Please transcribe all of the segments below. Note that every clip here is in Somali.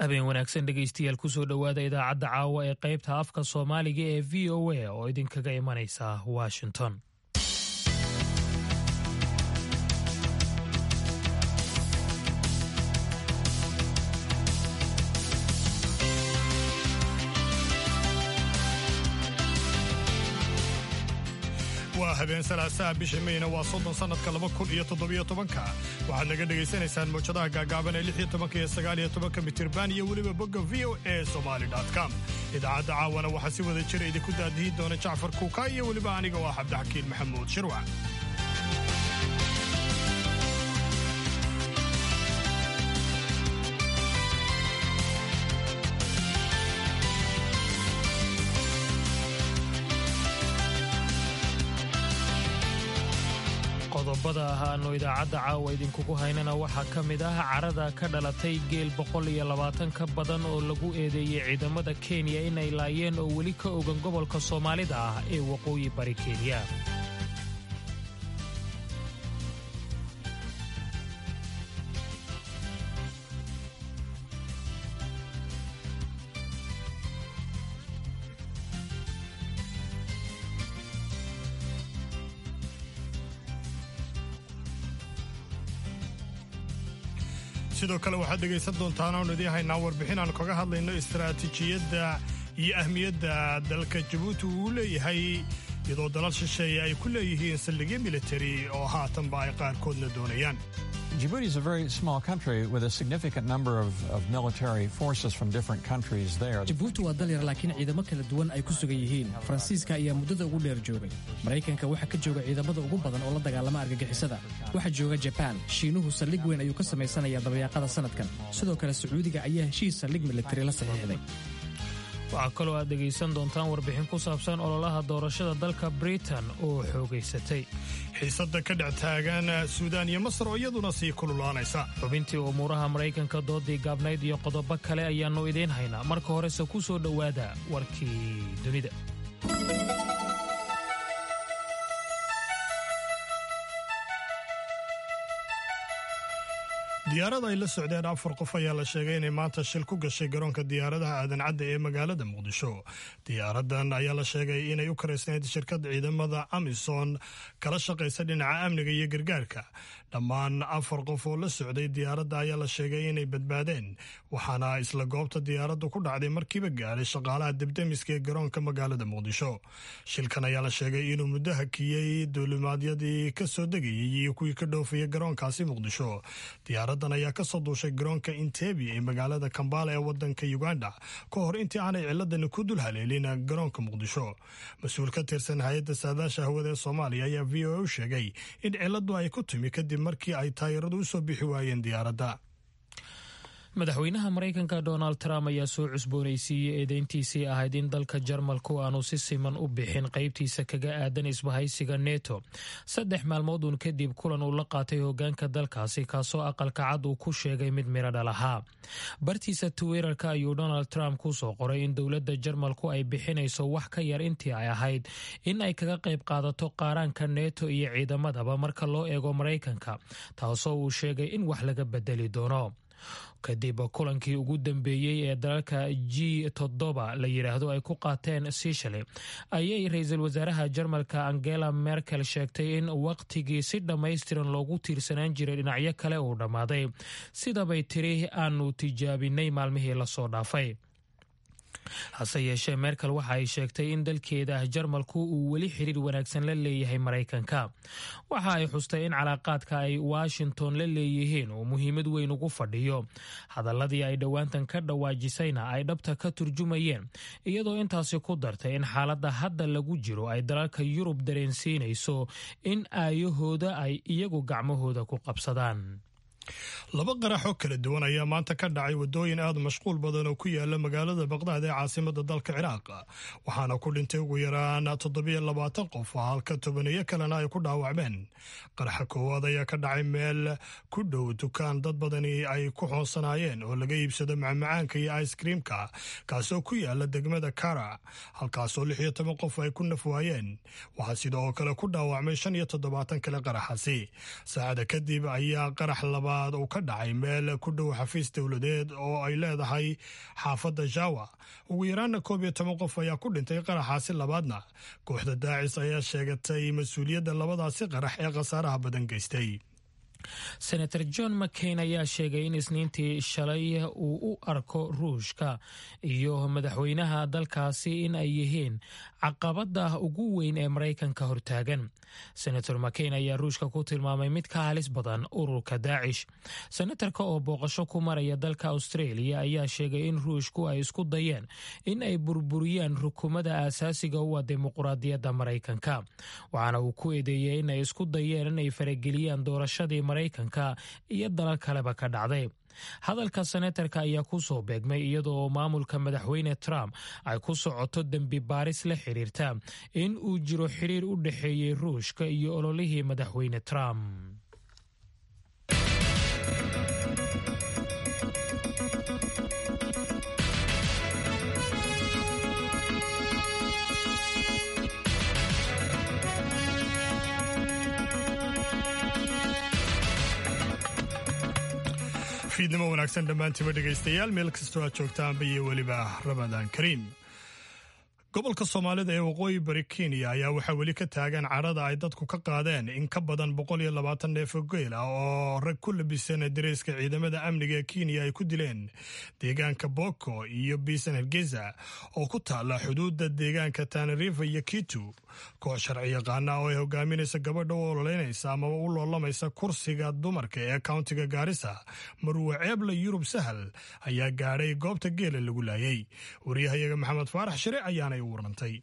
habeen wanaagsan dhegaystayaal kusoo dhowaada idaacadda caawa ee qaybta afka soomaaliga ee v o a oo idinkaga imanaysa washington waa habeen salaasaha bisha meyna waa soddon sannadka laba kun iyo toddobiyo tobanka waxaad naga dhegaysanaysaan mawjadaha gaagaaban ee lix iyo tobanka iyo sagaal iyo tobanka mitirban iyo weliba bogga v o e somali com idaacadda caawana waxaa si wada jira idinku daadihi doona jacfar kuuka iyo weliba aniga oo ah cabdixakiin maxamuud shirwac qodobada ah aanu idaacadda caawa idinkugu haynana waxaa ka mid ah carada ka dhalatay geel boqol iyo labaatan ka badan oo lagu eedeeyey ciidamada kenya inay laayeen oo weli ka ogan gobolka soomaalida ah ee waqooyi bari kenya sidoo kale waxaad dhegaysan doontaan oonu idiin haynaa warbixin aan kaga hadlayno istaraatiijiyadda iyo ahmiyadda dalka jabuuti uu leeyahay iyadoo dalal shisheeye ay ku leeyihiin saldhigyo militari oo haatanba ay qaarkoodna doonayaan Djibouti is a very small country with a significant number of, of military forces from different countries there. jabuuti waa dal yar laakiin ciidamo kala duwan ay ku sugan yihiin faransiiska ayaa muddada ugu dheer joogay maraykanka waxaa ka jooga ciidamada ugu badan oo la dagaalama argagixisada waxaa jooga jabaan shiinuhu saldhig weyn ayuu ka samaysanayaa dabayaaqada sanadkan sidoo kale sacuudiga ayaa heshiis saldhig militari la saxiixday waxaa kaloo aad dhegaysan doontaan warbixin ku saabsan ololaha doorashada dalka britain oo xoogaysatay xiisadda ka dhex taagan suudaan iyo masar oo iyaduna sii kululaanaysa xubintii umuuraha maraykanka doodii gaabnayd iyo qodobo kale ayaannu idiin haynaa marka horese ku soo dhowaada warkii dunida diyaarada ay la socdeen afar qof ayaa la sheegay inay maanta shil ku gashay garoonka diyaaradaha aadan cadda ee magaalada muqdisho diyaaradan ayaa la sheegay inay u karaysnayd shirkad ciidamada amison kala shaqaysa dhinaca amniga iyo gargaarka dhammaan afar qof oo la socday diyaaradda ayaa la sheegay inay badbaadeen waxaana isla goobta diyaaraddu ku dhacday markiiba gaadhay shaqaalaha debdemiska ee garoonka magaalada muqdisho shilkan ayaa la sheegay inuu muddo hakiyey duulimaadyadii ka soo degayay iyo kuwii ka dhoofaya garoonkaasi muqdisho diyaaradan ayaa ka soo duushay garoonka intebi ee magaalada kambala ee wadanka uganda ka hor intii aanay ciladani ku dul haleelin garoonka muqdisho mas-uul ka tirsan hay-adda saadaasha hawada ee soomaaliya ayaa v o a u sheegay in ciladu ay ku timi kadib markii ay taayiradu u soo bixi waayeen diyaaradda madaxweynaha maraykanka donald trump ayaa soo cusboonaysiiyey eedeyntiisii ahayd in dalka jarmalku aanu si siman u bixin qaybtiisa kaga aadan isbahaysiga neto saddex maalmood uun kadib kulan uu la qaatay hogaanka dalkaasi kaasoo aqalka cad uu ku sheegay mid miradhal ahaa bartiisa twitter-ka ayuu donald trump ku soo qoray in dowladda jarmalku ay bixinayso wax ka yar intii ay ahayd in ay kaga qayb qaadato qaaraanka neto iyo ciidamadaba marka loo eego maraykanka taasoo uu sheegay in wax laga bedeli doono kadib kulankii ugu dambeeyey ee dalalka g toddoba la yidhaahdo ay ku qaateen sishale ayay ra-iisul wasaaraha jarmalka angela merkel sheegtay in waqtigii si dhammaystiran loogu tiirsanaan jiray dhinacyo kale uu dhammaaday sidabay tiri aanu tijaabinay maalmihii lasoo dhaafay hase yeeshee merkel waxa ay sheegtay in dalkeeda jarmalku uu weli xiriir wanaagsan la leeyahay maraykanka waxa ay xustay in calaaqaadka ay washington la leeyihiin uu muhiimad weyn ugu fadhiyo hadaladii ay dhowaantan ka dhawaajisayna ay dhabta ka turjumayeen iyadoo intaasi ku dartay in xaaladda hadda lagu jiro ay dalalka yurub dareensiinayso in aayahooda ay iyagu gacmahooda ku qabsadaan laba qarax oo kala duwan ayaa maanta ka dhacay waddooyin aad mashquul badan oo ku yaala magaalada baqdaad ee caasimada dalka ciraaq waxaana ku dhintay ugu yaraan toddobiyo labaatan qof halka tobaneeyo kalena ay ku dhaawacmeen qaraxa koowaad ayaa ka dhacay meel ku dhow dukaan dad badani ay ku xoonsanaayeen oo laga iibsado macmacaanka iyo icekreamka kaasoo ku yaala degmada kara halkaasoo lix iyo toban qof ay ku naf waayeen waxaa sidoo kale ku dhaawacmay shan iyo toddobaatan kale qaraxasi saacada kadib ayaa qarax laba labaad uu ka dhacay meel ku dhow xafiis dowladeed oo ay leedahay xaafadda jawa ugu yaraana koob iyo toban qof ayaa ku dhintay qaraxaasi labaadna kooxda daacis ayaa sheegatay mas-uuliyadda labadaasi qarax ee khasaaraha badan geystay senator john mccain ayaa sheegay in isniintii shalay uu u arko ruushka iyo madaxweynaha dalkaasi in ay yihiin caqabada ugu weyn ee maraykanka hortaagan senator mccain ayaa ruushka ku tilmaamay mid ka halis badan ururka daacish senatarka oo booqasho ku maraya dalka australia ayaa sheegay in ruushku ay isku dayeen in ay burburiyaan rukumada aasaasiga u ah dimuquraadiyadda maraykanka waxaana uu ku eedeeyey in ay isku dayeen inay farageliyaan doorashadii maraykanka iyo dalal kaleba ka dhacday hadalka senatarka ayaa ku soo beegmay iyadoo maamulka madaxweyne trump ay ku socoto dembi baaris la xiriirta in uu jiro xiriir u dhexeeyey ruushka iyo ololihii madaxweyne trump fiidnimo wanaagsan dhammaantiiba dhegaystayaal meel kastoo aad joogtaanba iyo weliba ramadaan kariim gobolka soomaalida ee waqooyi bari kenya ayaa waxaa weli ka taagan cadhada ay dadku ka qaadeen in ka badan boqol iyo labaatan neef oo geel ah oo rag ku labisan dareyska ciidamada amniga ee kenya ay ku dileen deegaanka boko iyo biisan hargeysa oo ku taala xuduudda deegaanka tanarifa iyo kitu koox sharci yaqaana oo ay hogaaminaysa gabadha u ololeynaysa amaba u loolamaysa kursiga dumarka ee kauntiga gaarisa marwe ceebla yurub sahal ayaa gaadhay goobta geela lagu laayay waryahayaga maxamed faarax shire ayaanay u warantay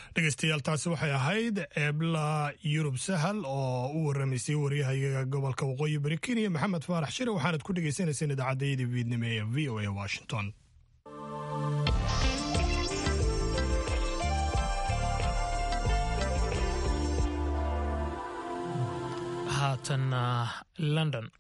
dhegeystayaal taasi waxay ahayd ceebla yurub sahal oo u waramaysay waryahayaga gobolka waqooyi bari kenya maxamed faarax shire waxaanad ku dhegeysaneyseen idaacadayada viidnimo ee v o a washington haatan london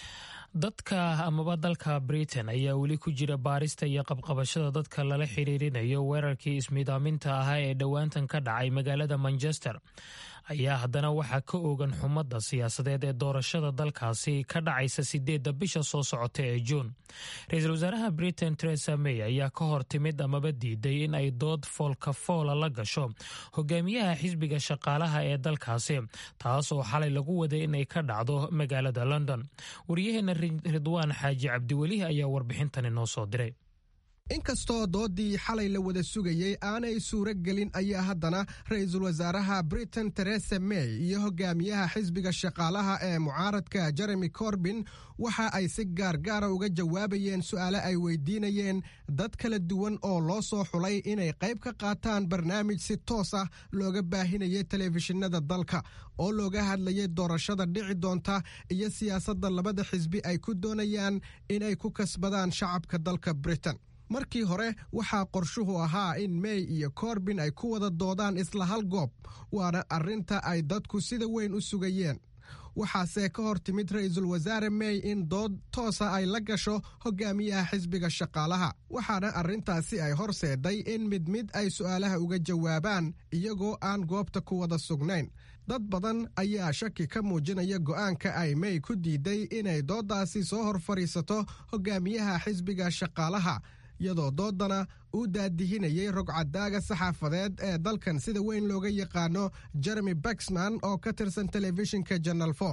dadka amaba dalka britain ayaa weli ku jira baarista iyo qabqabashada dadka lala xiriirinayo weerarkii ismidaaminta ahaa ee dhowaantan ka dhacay magaalada manchester ayaa haddana waxaa ka oogan xumadda siyaasadeed ee doorashada dalkaasi ka dhacaysa sideedda bisha soo socota ee juun ra-iisul wasaaraha britain teresa may ayaa ka hor timid amaba diiday in ay dood foolka foola la gasho hogaamiyaha xisbiga shaqaalaha ee dalkaasi taas oo xalay lagu waday inay ka dhacdo magaalada london waryaheena ridwaan xaaji cabdiweli ayaa warbixintani noo soo diray inkastoo doodii xalay la wada sugayey aanay suuro gelin ayaa haddana ra-iisul wasaaraha britain teresa may iyo hogaamiyaha xisbiga shaqaalaha ee mucaaradka jeremy corbin waxa ay si gaargaara uga jawaabayeen su'aale ay weydiinayeen dad kala duwan oo loo soo xulay inay qayb ka qaataan barnaamij si toos ah looga baahinayay telefishinada dalka oo looga hadlayay doorashada dhici doonta iyo siyaasadda labada xisbi ay ku doonayaan inay ku kasbadaan shacabka dalka britain markii hore waxaa qorshuhu ahaa in may iyo korbin ay ku wada doodaan isla hal goob waana arrinta ay dadku sida weyn u sugayeen waxaase ka hor timid ra-iisul wasaare may in dood toosa ay la gasho hogaamiyaha xisbiga shaqaalaha waxaana arrintaasi ay horseeday in mid mid ay su'aalaha uga jawaabaan iyagoo aan goobta ku wada sugnayn dad badan ayaa shaki ka muujinaya go'aanka ay may ku diiday inay dooddaasi soo hor fadhiisato hogaamiyaha xisbiga shaqaalaha iyadoo doodana uu daadihinayay rogcadaaga saxaafadeed ee dalkan sida weyn looga yaqaano jeremy baxman oo ka tirsan telefishinka janal for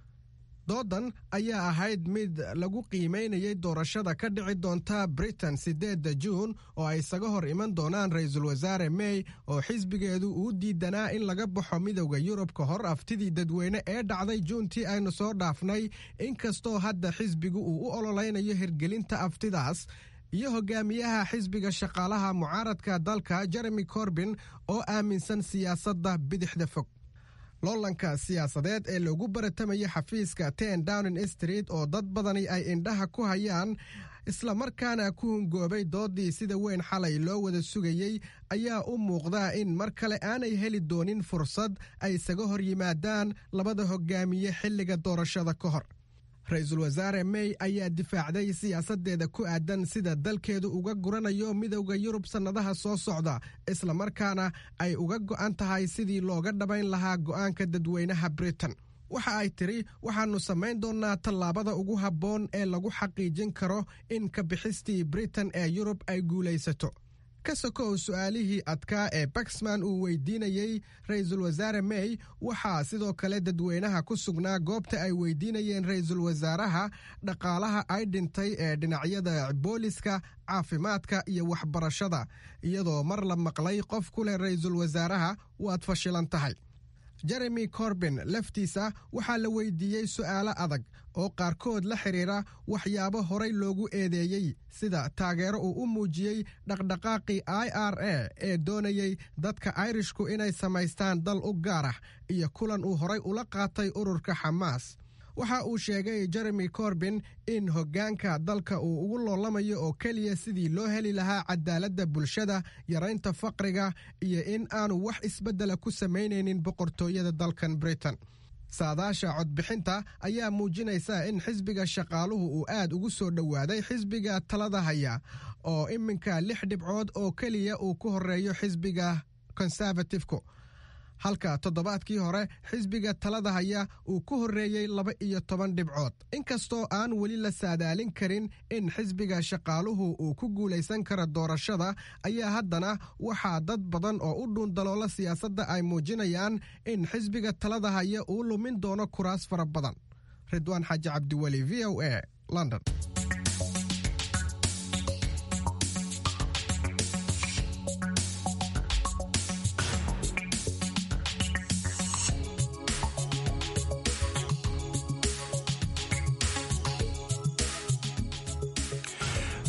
doodan ayaa ahayd mid lagu qiimaynayay doorashada ka dhici doonta britain sideedda juun oo ay isaga hor iman doonaan ra-iisul wasaare may oo xisbigeedu uu diidanaa in laga baxo midowda yurub ka hor aftidii dadweyne ee dhacday juuntii aynu soo dhaafnay inkastoo hadda xisbigu uu u ololeynayo hirgelinta aftidaas iyo hogaamiyaha xisbiga shaqaalaha mucaaradka dalka jeremy corbin oo aaminsan siyaasadda bidixda fog loolanka siyaasadeed ee lagu baratamaya xafiiska ten downing street oo dad badani ay indhaha ku hayaan islamarkaana ku hungoobay doodii sida weyn xalay loo wada sugayey ayaa u muuqda in mar kale aanay heli doonin fursad ay isaga hor yimaadaan labada hogaamiye xilliga doorashada ka hor ra-iisul wasaare may ayaa difaacday siyaasadeeda ku aadan sida dalkeedu uga guranayo midowda yurub sannadaha soo socda islamarkaana ay uga go'an tahay sidii looga dhabayn lahaa go'aanka dadweynaha britain waxa ay tidhi waxaannu samayn doonnaa tallaabada ugu habboon ee lagu xaqiijin karo in ka bixistii britain ee yurub ay guulaysato ka sokow su'aalihii adkaa ee baxman uu weydiinayey ra-iisul wasaare may waxaa sidoo kale dadweynaha ku sugnaa goobta ay weydiinayeen ra-iisul wasaaraha dhaqaalaha ay dhintay ee dhinacyada booliska caafimaadka iyo waxbarashada iyadoo mar la maqlay qof ku leh ra-iisul wasaaraha waad fashilan tahay jeremy corbin laftiisa waxaa la weydiiyey su'aalo adag oo qaarkood la xidhiira waxyaabo horay loogu eedeeyey sida taageero uu u muujiyey dhaqdhaqaaqii i r a ee doonayey dadka airishku inay samaystaan dal u gaar ah iyo kulan uu horay ula qaatay ururka xamaas waxa uu sheegay jeremy corbin in hoggaanka dalka uu ugu loolamayo oo keliya sidii loo heli lahaa cadaaladda bulshada yaraynta faqriga iyo in aanu wax isbeddela ku samaynaynin boqortooyada dalkan britain saadaasha codbixinta ayaa muujinaysa in xisbiga shaqaaluhu uu aad ugu soo dhowaaday xisbiga talada haya oo iminka lix dhibcood oo keliya uu ku horeeyo xisbiga konservatifku halka toddobaadkii hore xisbiga talada haya uu ku horreeyey laba iyo toban dhibcood inkastoo aan weli la saadaalin karin in xisbiga shaqaaluhu uu ku guulaysan karo doorashada ayaa haddana waxaa dad badan oo u dhuundaloola siyaasadda ay muujinayaan in xisbiga talada haya uu lumin doono kuraas fara badan ridwaan xaaji cabdiweli v o a london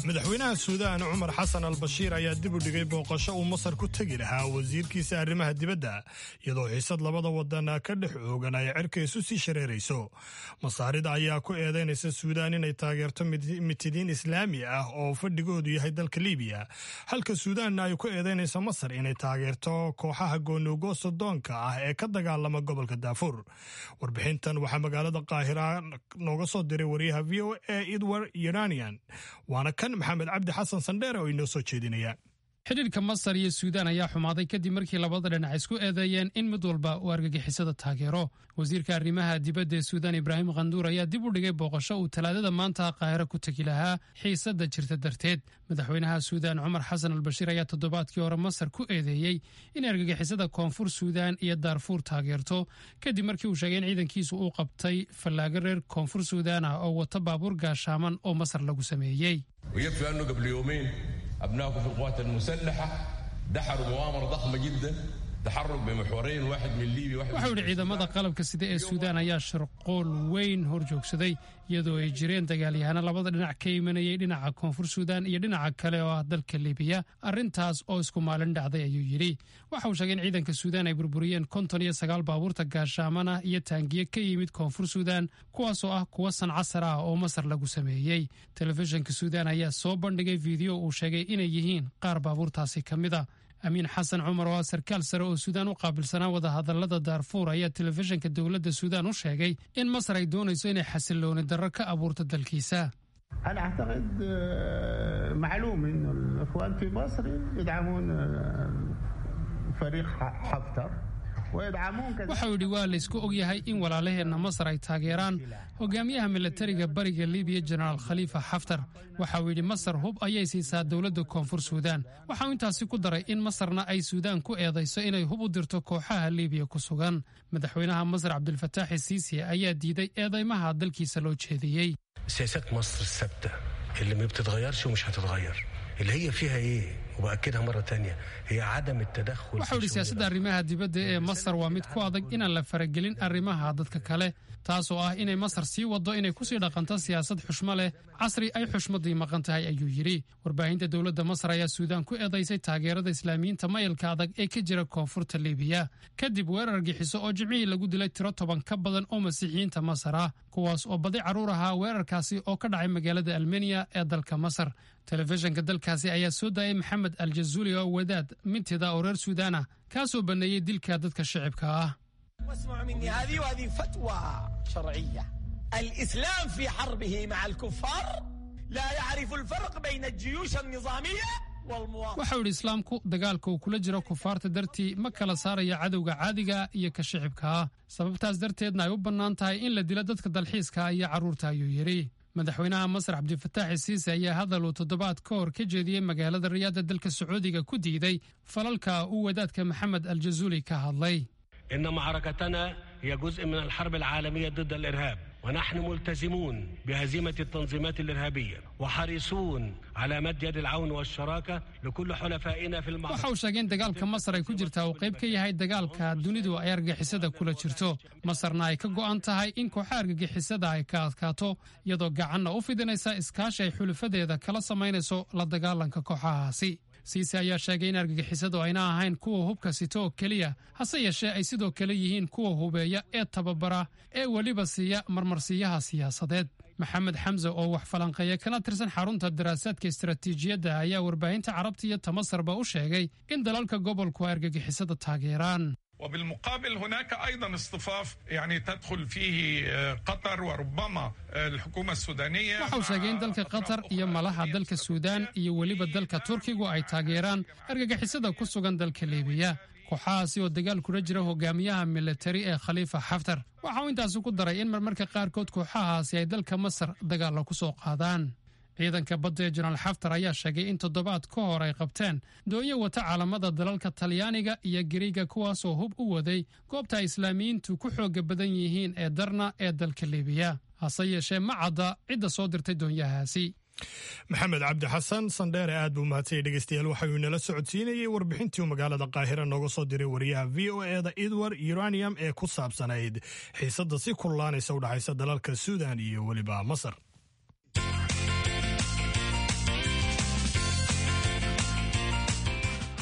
madaxweynaha suudaan cumar xasan al bashiir ayaa dib u dhigay booqasho uu masar ku tegi lahaa wasiirkiisa arrimaha dibadda iyadoo xiisad labada wadan ka dhex oogan ay cirka isu sii shareerayso masaarida ayaa ku eedaynaysa suudaan inay taageerto mitidiin islaami ah oo fadhigoodu yahay dalka libiya halka suudaanna ay ku eedaynayso masar inay taageerto kooxaha goonoogo sodoonka ah ee ka dagaalama gobolka daafuur warbixintan waxaa magaalada qaahira nooga soo diray wariyaha v o a edward uranian waana kan maxamed cabdi xasan sandheere oo inoo soo jeedinaya xidhiirka masar iyo suudaan ayaa xumaaday kadib markii labada dhinac isku eedeeyeen in mid walba uu argagixisada taageero wasiirka arrimaha dibadda ee suudaan ibraahim khanduur ayaa dib u dhigay booqasho uu talaadada maanta qaahiro ku tegi lahaa xiisadda jirta darteed madaxweynaha suudaan cumar xasan albashiir ayaa toddobaadkii hore masar ku eedeeyey in argagixisada koonfur suudaan iyo daarfuur taageerto kadib markii uu sheegay in ciidankiisu uu qabtay fallaago reer koonfur suudaan ah oo wata baabuur gaashaaman oo masar lagu sameeyey أبنائكم في القوات المسلحة دحروا مؤامرة ضخمة جدا تحرك بمحورين واحد من ليبيا واحد waxa uu yidhi ciidamada qalabka sida ee suudaan ayaa sharqool weyn hor joogsaday iyadoo ay jireen dagaalyahaano labada dhinac ka imanayay dhinaca koonfur suudaan iyo dhinaca kale oo ah dalka libiya arrintaas oo isku maalin dhacday ayuu yidhi waxa uu sheegay in ciidanka suudaan ay burburiyeen konton iyo sagaal baabuurta gaashaamana iyo taangiye ka yimid koonfur suudaan kuwaasoo ah kuwa sancasar ah oo masar lagu sameeyey telefishinka suudaan ayaa soo bandhigay fiideo uu sheegay inay yihiin qaar baabuurtaasi ka mid a amiin xasan cumar oo ah sarkaal sare oo suudaan u qaabilsanaa wadahadalada daarfuur ayaa telefishinka dowladda suudaan u sheegay in masar ay doonayso inay xasilooni darro ka abuurto dalkiisa أنا أعتقد معلوم إنه الإخوان في مصر يدعمون فريق حفتر waxau yidhi waa laysku ogyahay in walaalaheenna masar ay taageeraan hogaamiyaha milatariga bariga libiya jenaraal khaliifa xaftar waxauu yidhi masar hub ayay siisaa dowladda koonfur suudaan waxauu intaasi ku daray in masarna ay suudaan ku eedayso inay hub u dirto kooxaha libiya ku sugan madaxweynaha masar cabdilfataaxi siisi ayaa diiday eedaymaha dalkiisa loo jeediyey سياسات مصر الثابتة اللي ما بتتغيرش ومش هتتغير اللي هي فيها ايه وبأكدها مرة تانية هي عدم التدخل waxau yidhi siyaasadda arrimaha dibadda ee masar waa mid ku adag inaan la faragelin arrimaha dadka kale taasoo ah inay masar sii waddo inay kusii dhaqanto siyaasad xushmo leh casri ay xushmaddii maqan tahay ayuu yidhi warbaahinta dowladda masar ayaa suudaan ku eedaysay taageerada islaamiyiinta mayalka adag ee ka jira koonfurta libiya kadib weerar gixiso oo jimcihii lagu dilay tiro toban ka badan oo masiixiyiinta masar ah kuwaas oo badi carruur ahaa weerarkaasi oo ka dhacay magaalada almeniya ee dalka masar telefishinka dalkaasi ayaa soo daayay maxamed aljazuuli oo wadaad mintida oo reer suudaan ah kaasoo banneeyey dilka dadka shicibka ah واسمعوا مني هذه وهذه فتوى شرعية الإسلام في حربه مع الكفار لا يعرف الفرق بين الجيوش النظامية والمواطنة waxau yidhi islaamku dagaalka uu kula jiro kufaarta dartii ma kala saaraya cadowga caadiga iyo ka shicibka ah sababtaas darteedna ay u bannaan tahay in la dilo dadka dalxiiska iyo carruurta ayuu yidhi madaxweynaha masar cabdifataxi siise ayaa hadal uu toddobaad ka hor ka jeediyey magaalada riyaada dalka sacuudiga ku diiday falalka uu wadaadka maxamed aljazuuli ka hadlay إن معركتنا هي جزء من الحرب العالمية ضد الإرهاب ونحن ملتزمون بهزيمة التنظيمات الإرهابية وحريصون على مد يد العون والشراكة لكل حلفائنا في المعركة waxa uu sheegay in dagaalka masar ay ku jirtaa uu qayb ka yahay dagaalka dunidu ay argagixisada kula jirto masarna ay ka go'an tahay in kooxa argagixisada ay ka adkaato iyadoo gacanna u fidinaysa iskaashi ay xulufadeeda kala samaynayso la dagaalanka kooxahaasi siise ayaa sheegay in argagixisadu ayna ahayn kuwa hubka sito oo keliya hase yeeshee ay sidoo kale yihiin kuwa hubeeya ee tababara ee weliba siiya marmarsiiyaha siyaasadeed maxamed xamse oo wax falanqeeya kana tirsan xarunta daraasaadka istaraatiijiyadda ayaa warbaahinta carabta iyo tamasarba u sheegay in dalalka gobolku ay argagixisada taageeraan وبالمقابل هناك ايضا اصطفاف يعني تدخل فيه قطر وربما الحكومه السودانيه waxa uu sheegay in dalka qatar iyo malaha dalka suudaan iyo weliba dalka turkigu ay taageeraan argagixisada ku sugan dalka libiya kooxahaasi oo dagaal kula jira hogaamiyaha militari ee khaliifa xaftar waxa uu intaasi ku daray in marmarka qaarkood kooxahaasi ay dalka masar dagaalla ku soo qaadaan ciidanka badda ee jenaraal xaftar ayaa sheegay in toddobaad ka hor ay qabteen doonyo wata caalamada dalalka talyaaniga iyo gariiga kuwaasoo hub u waday goobta ay islaamiyiintu ku xooga badan yihiin ee darna ee dalka libiya hase yeeshee ma cadda cidda soo dirtay doonyahaasi maxamed cabdi xasan sandheere aad buu mahadsanyay dhegeystayaal waxauu inala socodsiinayey warbixintii uu magaalada qaahira nooga soo diray wariyaha v o eda edward uranium ee ku saabsanayd xiisadda si kululaanaysa u dhexaysa dalalka suudan iyo weliba masar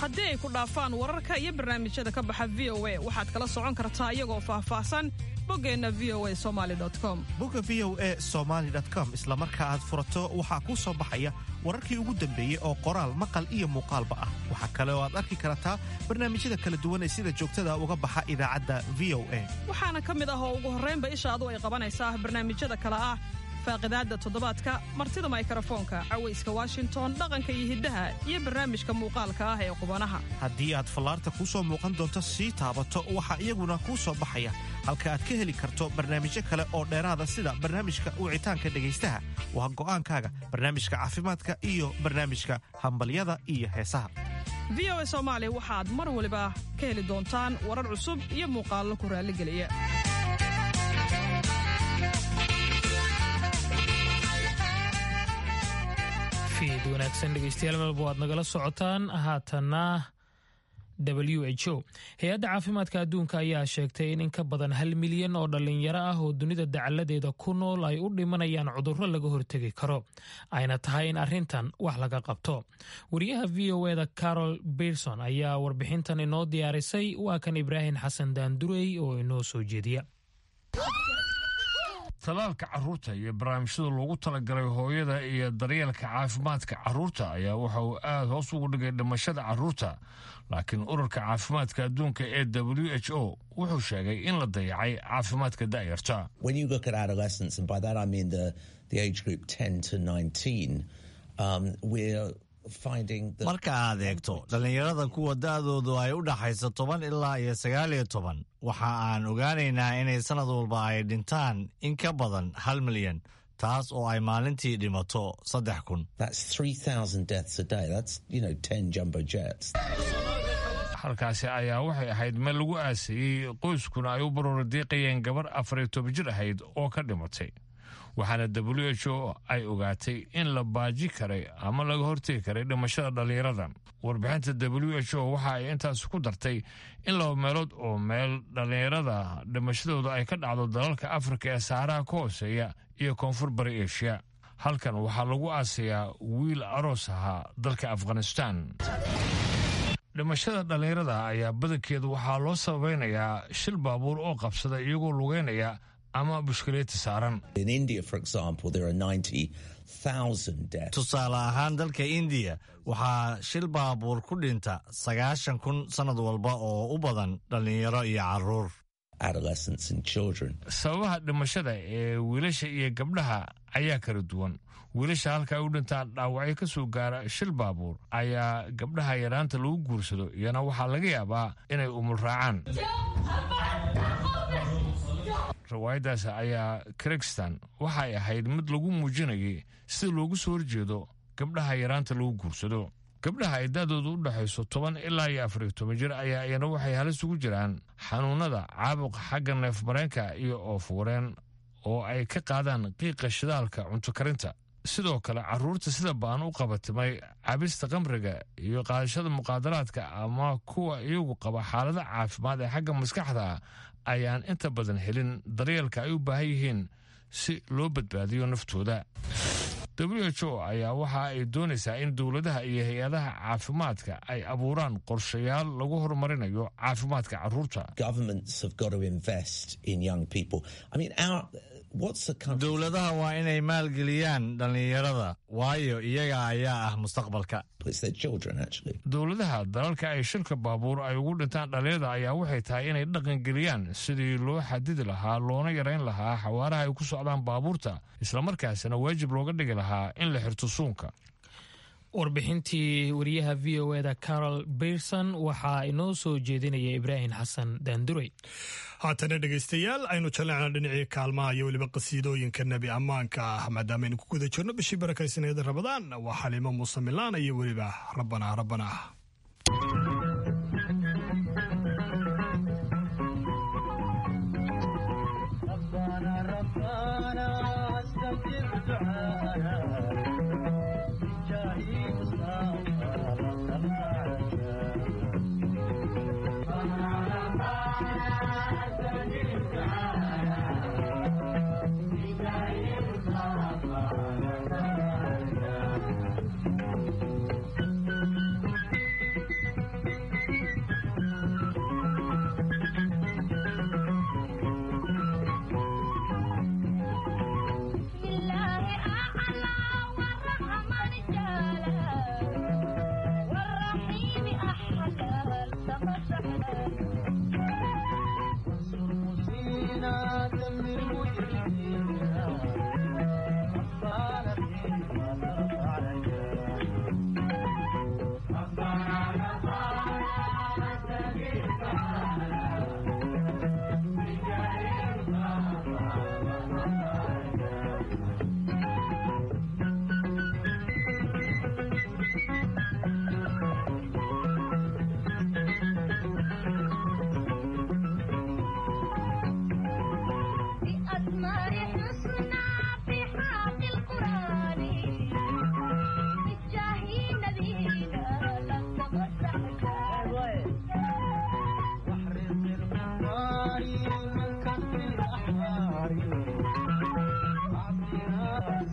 haddii ay ku dhaafaan wararka iyo barnaamijyada ka baxa v o a waxaad kala socon kartaa iyagoo faahfaahsan boggeenna v o a somali com bogga v o e somaali com isla marka aad furato waxaa kuu soo baxaya wararkii ugu dambeeyey oo qoraal maqal iyo muuqaalba ah waxaa kale oo aad arki kartaa barnaamijyada kala duwan ee sida joogtada uga baxa idaacadda v o a waxaana ka mid ah oo ugu horraynba ishaadu ay qabanaysaa barnaamijyada kale ah faaqidaadda toddobaadka martida maykarafoonka cawayska washington dhaqanka iyo hiddaha iyo barnaamijka muuqaalka ah ee qubanaha haddii aad fallaarta kuu soo muuqan doonto sii taabato waxaa iyaguna kuu soo baxaya halka aad ka heli karto barnaamijyo kale oo dheeraada sida barnaamijka wicitaanka dhegaystaha waa go'aankaaga barnaamijka caafimaadka iyo barnaamijka hambalyada iyo heesaha v o a soomaali waxaad mar waliba ka heli doontaan warar cusub iyo muuqaallo ku raalligeliya fiid wanaagsan dhegeystayaal melba waad nagala socotaan haatanna w h o hay-adda caafimaadka adduunka ayaa sheegtay in in ka badan hal milyan oo dhallinyaro ah oo dunida dacaladeeda ku nool ay u dhimanayaan cudurro laga hortegi karo ayna tahay in arrintan wax laga qabto wariyaha v o eda carol berson ayaa warbixintan inoo diyaarisay waa kan ibraahim xasan daandurey oo inoo soo jeediya talaalka carruurta iyo barnaamijyada loogu talagalay hooyada iyo daryeelka caafimaadka carruurta ayaa waxa uu aad hoos ugu dhigay dhimashada carruurta laakiin ururka caafimaadka adduunka ee w h o wuxuu sheegay in la dayacay caafimaadka da'yarta marka aad eegto dhallinyarada kuwa da'doodu ay u dhaxayso toban ilaa iyo sagaal iyo toban waxa aan ogaanaynaa inay sannad walba ay dhintaan in ka badan hal milyan taas oo ay maalintii dhimato saddex kun halkaasi ayaa waxay ahayd meel lagu aasayey qoyskuna ay u baroora diiqayeen gabar afar iyo toban jir ahayd oo ka dhimatay waxaana w h o ay ogaatay in la baaji karay ama laga hortegi karay dhimashada dhallinyarada warbixinta w h o waxa ay intaas ku dartay in laba meelood oo meel dhallinyarada dhimashadooda ay ka dhacdo dalalka afrika ee saaraha ka hooseeya iyo koonfur bari eshiya halkan waxaa lagu aasayaa wiil aroos ahaa dalka afghanistan dhimashada dhallinyarada ayaa badankeedu waxaa loo sabaynayaa shil baabuur oo qabsada iyagoo lugeynaya ama bushkaleeti saaran tusaale ahaan dalka indiya waxaa shil baabuur ku dhinta sagaashan kun sannad walba oo u badan dhallinyaro iyo carruur sababaha dhimashada ee wiilasha iyo gabdhaha ayaa kala duwan wiilasha halka ay u dhintaan dhaawacyo ka soo gaara shil baabuur ayaa gabdhaha yaraanta lagu guursado iyana waxaa laga yaabaa inay umul raacaan riwaayaddaas ayaa krigstan waxay ahayd mid lagu muujinayay sida loogu soo horjeedo gabdhaha yaraanta lagu guursado gabdhaha ay daadoodu u dhexayso toban ilaa iyo afariyo toban jir ayaa iyana waxay halis ugu jiraan xanuunada caabuqa xagga neef mareenka iyo oofuureen oo ay ka qaadaan qiiqa shidaalka cunto karinta sidoo kale carruurta sida baan u qabatimay cabista qamriga iyo qaadashada muqaadaraadka ama kuwa iyagu qaba xaalada caafimaad ee xagga maskaxda ayaan inta badan helin daryeelka ay u baahan yihiin si loo badbaadiyo naftooda w h o ayaa waxa ay doonaysaa in dowladaha iyo hay-adaha caafimaadka ay abuuraan qorshayaal lagu horumarinayo caafimaadka carruurta dowladaha waa inay maalgeliyaan dhallinyarada waayo iyaga ayaa ah mustaqbalka dowladaha dalalka ay shilka baabuur ay ugu dhintaan dhallinyarada ayaa waxay tahay inay dhaqangeliyaan sidii loo xadidi lahaa loona yarayn lahaa xawaaraha ay ku socdaan baabuurta islamarkaasina waajib looga dhigi lahaa in la xirto suunka warbixintii wariyaha v o eda carol berson waxaa inoo soo jeedinaya ibraahim xasan daandurey haatana dhegaystayaal aynu jaleecna dhinacii kaalmaha iyo weliba qasiidooyinka nebi ammaanka ah maadaamaaynu ku guda jirno bishii barakaysaneeda rabadaan waa xaliimo muuse milaan iyo weliba rabbanaa rabbanaa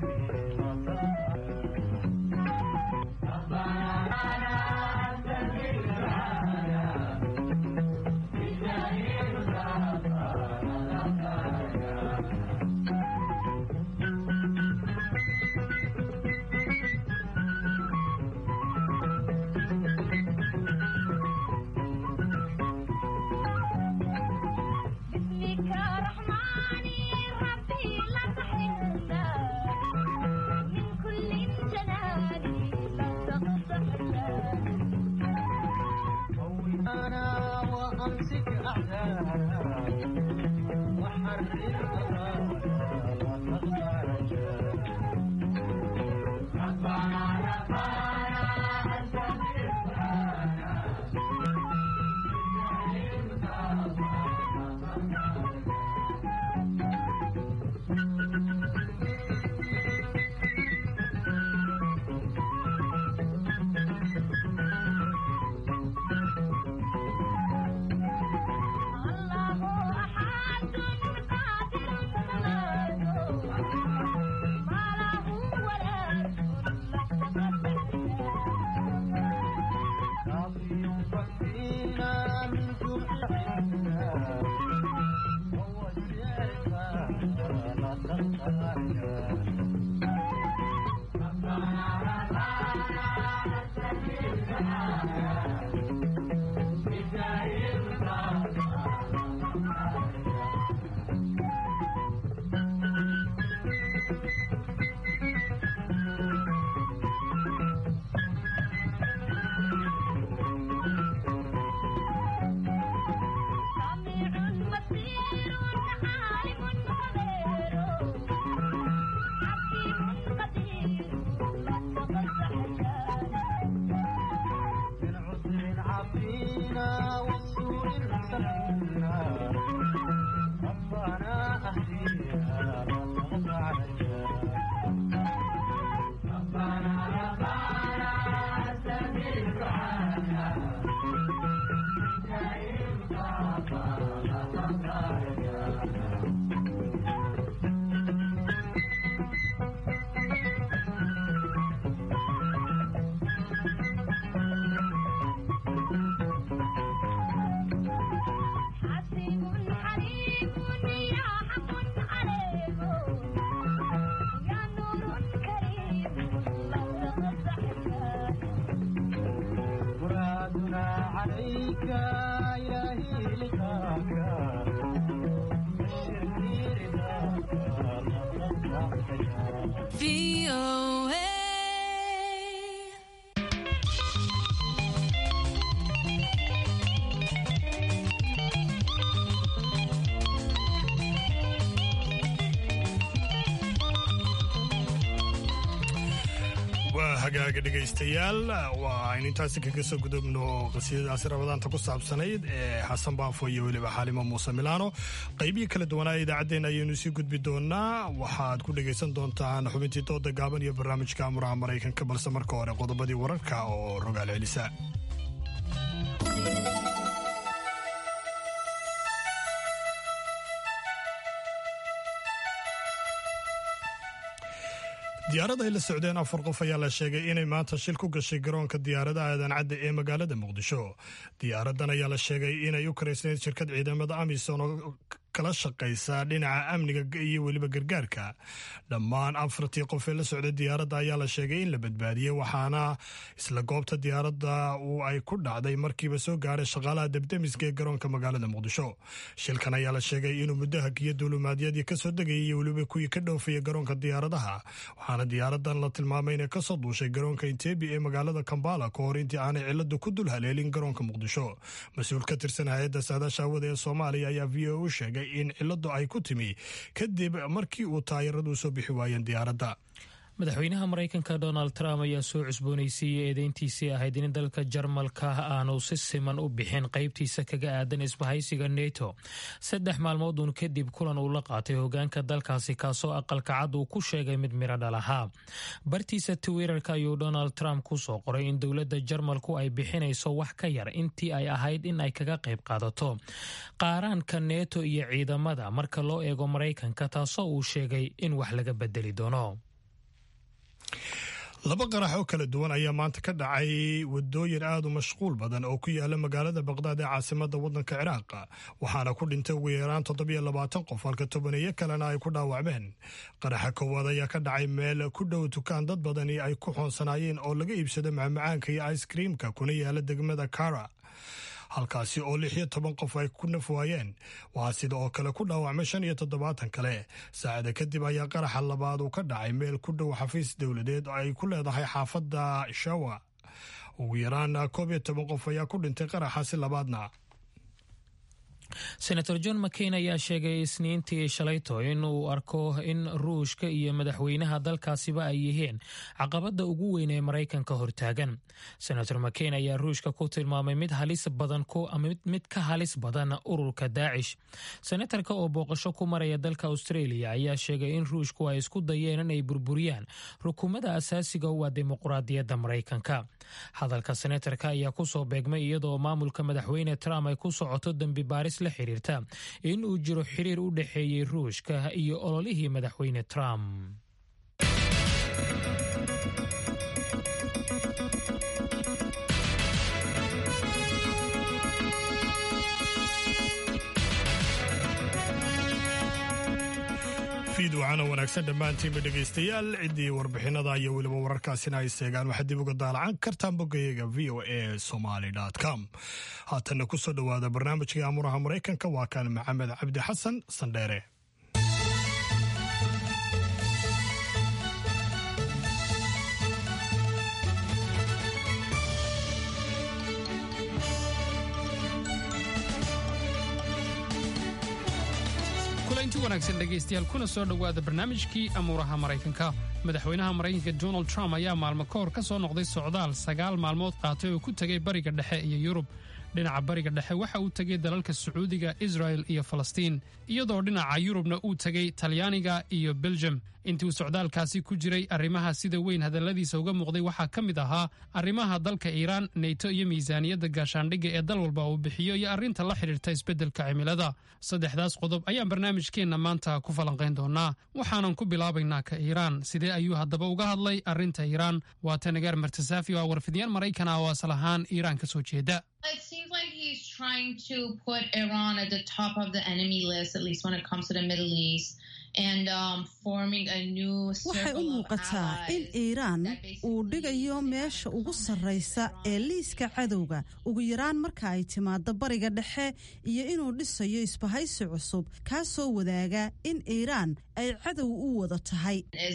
waa hagaaga dhegaystayaal waa aynu intaasi kaga soo gudubno qasiidadaasi rabadaanta ku saabsanayd ee xasan baafo iyo weliba xaalimo muuse milaano qaybihii kala duwanaa idaacaddeen ayaynu sii gudbi doonaa waxaad ku dhegaysan doontaan xubintii dooda gaaban iyo barnaamijka amuraha maraykanka balse marka hore qodobadii wararka oo rogaal celisa diyaarad ay la socdeen afar qof ayaa la sheegay inay maanta shil ku gashay garoonka diyaaradaha aadan cadda ee magaalada muqdisho diyaaradan ayaa la sheegay inay u karaysnayd shirkad ciidamada amisom oo kala shaqaysa dhinaca amniga iyo weliba gargaarka dhammaan afartii qof ee la socday diyaaradda ayaa la sheegay in la badbaadiyey waxaana isla goobta diyaaradda uu ay ku dhacday markiiba soo gaaray shaqaalaha debdemiska ee garoonka magaalada muqdisho shilkan ayaa la sheegay inuu muddo hagiyo duulumaadyadii kasoo degayay iyo weliba kuwii ka dhoofaya garoonka diyaaradaha waxaana diyaaradan la tilmaamay inay kasoo duushay garoonka intebi ee magaalada kambala ka hor intii aanay ciladu ku dul haleelin garoonka muqdisho mas-uul ka tirsan hay-adda saadaasha hawada ee soomaaliya ayaa v o u sheegay in ciladu ay ku timi kadib markii uu taayaradu soo bixi waayeen diyaaradda madaxweynaha maraykanka donald trump ayaa soo cusboonaysiiyey eedeyntiisii ahayd in dalka jarmalka aanu si siman u bixin qaybtiisa kaga aadan isbahaysiga neto saddex maalmooduun kadib kulan uu la qaatay hogaanka dalkaasi kaasoo aqalka cad uu ku sheegay mid miro dhal ahaa bartiisa twitterka ayuu donald trump ku soo qoray in dowladda jarmalku ay bixinayso wax ka yar intii ay ahayd in ay kaga qayb qaadato qaaraanka neto iyo ciidamada marka loo eego maraykanka taasoo uu sheegay in wax laga bedeli doono laba qarax oo kala duwan ayaa maanta ka dhacay wadooyin aad u mashquul badan oo ku yaala magaalada baqdaad ee caasimada wadanka ciraaq waxaana ku dhintay ugu yaraan toddobiyo labaatan qof halka tobaneeyo kalena ay ku dhaawacmeen qaraxa koowaad ayaa ka dhacay meel ku dhow dukaan dad badani ay ku xoonsanaayeen oo laga iibsado macmacaanka iyo icekreamka kuna yaala degmada kara halkaasi oo lix iyo toban qof ay ku naf waayeen waxaa sida oo kale ku dhaawacmay shan iyo toddobaatan kale saacada kadib ayaa qaraxa labaad uu ka dhacay meel ku dhow xafiis dowladeed oo ay ku leedahay xaafadda shawa ugu yaraan koob iyo toban qof ayaa ku dhintay qaraxaasi labaadna senator john mcain ayaa sheegay isniintii shalayto in uu arko in ruushka iyo madaxweynaha dalkaasiba ay yihiin caqabada ugu weyn ee maraykanka hortaagan senator mcain ayaa ruushka ku tilmaamay mid halis badan mid ka halis badan ururka daacish senatarka oo booqasho ku maraya dalka australia ayaa sheegay in ruushku ay isku dayeen inay burburiyaan rukumada asaasiga u ah dimuquraadiyadda maraykanka hadalka senatarka ayaa kusoo beegmay iyadoo maamulka madaxweyne trump ay ku socoto dembi baaris la xiriirta in uu jiro xiriir u dhexeeyey ruushka iyo ololihii madaxweyne trump fiid waxaana wanaagsan dhammaantiinba dhegaystayaal ciddii warbixinada iyo weliba wararkaasina ay seegaan waxaad dib uga daalacan kartaan boggayaga v o a somaly com haatanna ku soo dhowaada barnaamijkii amuraha maraykanka waa kan maxamed cabdi xasan sandheere kulanti wanaagsan dhegaystayaal kuna soo dhowaada barnaamijkii amuuraha maraykanka madaxweynaha maraykanka donald trump ayaa maalmo ka hor ka soo noqday socdaal sagaal maalmood qaatay oo ku tegay bariga dhexe iyo yurub dhinaca bariga dhexe waxa uu tegay dalalka sacuudiga israel iyo falastiin iyadoo dhinaca yurubna uu tegay talyaaniga iyo belgium intii uu socdaalkaasi ku jiray arrimaha sida weyn hadalladiisa uga muuqday waxaa ka mid ahaa arrimaha dalka iiraan neyto iyo miisaaniyadda gaashaandhigga ee dal walba uu bixiyo iyo arrinta la xidhiirta isbeddelka cimilada saddexdaas qodob ayaan barnaamijkeenna maanta ku falanqayn doonaa waxaanan ku bilaabaynaa ka iiraan sidee ayuu haddaba uga hadlay arrinta iiraan waa tanagaar martasaafi oo ah warfidiyaan maraykan ah oo asal ahaan iiraan ka soo jeeda It seems like he's trying to put Iran at the top of the enemy list, at least when it comes to the Middle East. And um, forming a new waxay u muuqataa in iiraan uu dhigayo meesha ugu sarraysa ee liiska cadowga ugu yaraan marka ay timaado bariga dhexe iyo inuu dhisayo isbahaysi cusub kaasoo wadaaga in iiraan ay cadow u wada tahay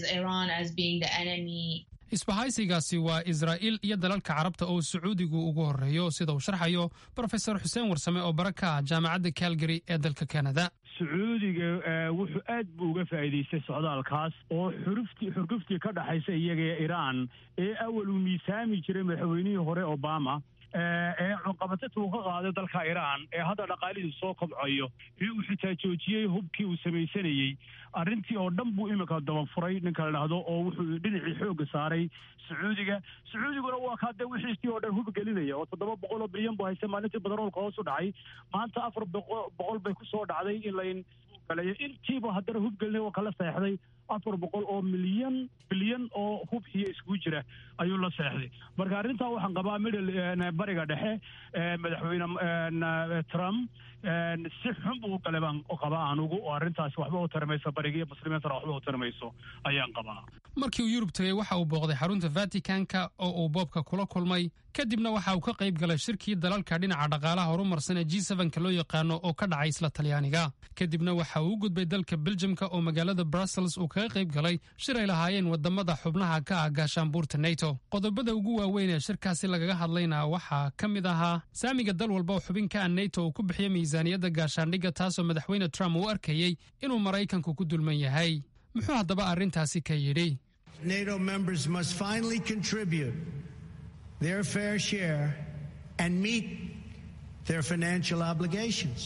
isbahaysigaasi waa israa'iil iyo dalalka carabta oo sacuudigu ugu horreeyo sida uu sharxayo brofesor xuseen warsame oo bara ka ah jaamacadda calgary ee dalka kanada sacuudiga wuxuu aad buu uga faa'iidaystay socdaalkaas oo xuruftii xurguftii ka dhaxaysa iyaga ee iiraan ee awal uu miisaami jiray madaxweynihii hore obama ee cunqabatada uu ka qaaday dalka iiraan ee hadda dhaqaalihiisu soo kobcayo ee uu xitaa joojiyey hubkii uu samaysanayey arrintii oo dhan buu iminka dabafuray ninka la dhahdo oo wuxuu dhinacii xoogga saaray sacuudiga sacuudiguna waa kaa dee wixiisii oo dhan hub gelinaya oo toddoba boqol oo bilyan buu haysta maalintii badaroolka hoos u dhacay maanta afar boqol bay ku soo dhacday in layn galayo intiiba haddana hub gelinay waa kala seexday afar boqol oo milyan bilyan oo hub iyo iskugu jira ayuu la seexday marka arrintaa waxaan qabaa middle bariga dhexe madaxweyne trump si xun buu gale baan qabaa anugu oo arrintaasi waxba u tarimayso bariga iyo muslimiintana waxba u tarimayso ayaan qabaa markii uu yurub tegey waxa uu booqday xarunta vaticanka oo uu boobka kula kulmay kadibna waxa uu ka qayb galay shirkii dalalka dhinaca dhaqaalaha horumarsan ee g ka loo yaqaano oo ka dhacay isla talyaaniga kadibna waxa uu u gudbay dalka beljamka oo magaalada brussels uu kaga qayb galay shir ay lahaayeen wadamada xubnaha ka ah gaashaanbuurta neto qodobada ugu waaweyn ee shirkaasi lagaga hadlayna waxaa ka mid ahaa saamiga dal walba oo xubin ka ah neto uu ku bixiyo miisaaniyadda gaashaandhigga taasoo madaxweyne trump uu arkayey inuu maraykanku ku dulman yahay muxuu haddaba arrintaasi ka yidhi NATO members must finally contribute their fair share and meet their financial obligations.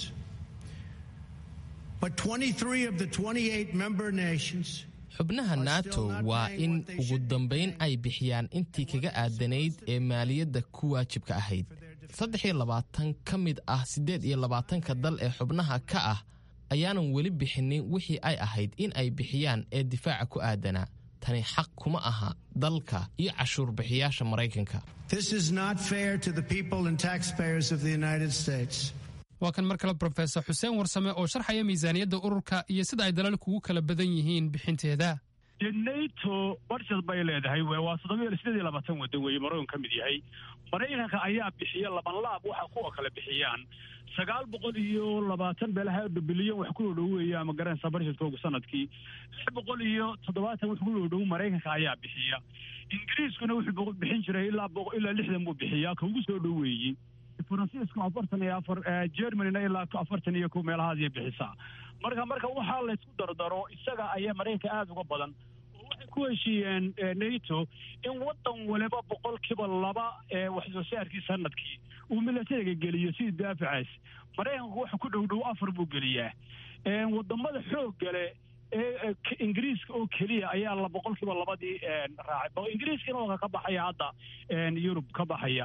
But 23 of the 28 member nations xubnaha nato waa in ugu dambayn ay bixiyaan intii kaga aadanayd ee maaliyadda ku waajibka ahayd saddex iyo labaatan ka mid ah siddeed iyo labaatanka dal ee xubnaha ka ah ayaanan weli bixinin wixii ay ahayd in ay bixiyaan ee difaaca ku aadanaa tani xaq kuma aha dalka iyo cashuurbixiyaasha maraykanka This is not fair to the people and taxpayers of the United States. waa kan mar kale brofesor xuseen warsame oo sharxaya miisaaniyadda ururka iyo sida ay dalalku ugu kala badan yihiin bixinteeda dee nato barshad bay leedahay waa soddobaiyo sideed iyo labaatan waddan weeye maraykan ka mid yahay maraykanka ayaa bixiya labanlaab waxa kuwa kale bixiyaan sagaal boqol iyo labaatan beelaha bilyan wax ku dhow weeye ama garanaysa barshadkoogu sanadkii lix boqol iyo toddobaatan wax ku dhow maraykanka ayaa bixiya ingiriiskuna wuxuu bixin jiray ilaa ilaa lixdan buu bixiyaa ka ugu soo dhoweeyey faransiisku afartan iyo afar germanyna ilaa afartan iyo kow meelahaasay bixisaa marka marka waxaa laysku dardaro isaga ayaa maraykanka aada uga badan oo waxay ku heshiiyeen nato in waddan waliba boqolkiiba laba ee wax soo saarkii sanadkii uu milatariga geliyo sidii daafacaas maraykanku waxa ku dhow dhow afar buu geliyaa wadamada xoog gale ee ingiriiska oo keliya ayaa la boqolkiiba labadii raacay ingiriiskana waa ka baxaya hadda yurub ka baxaya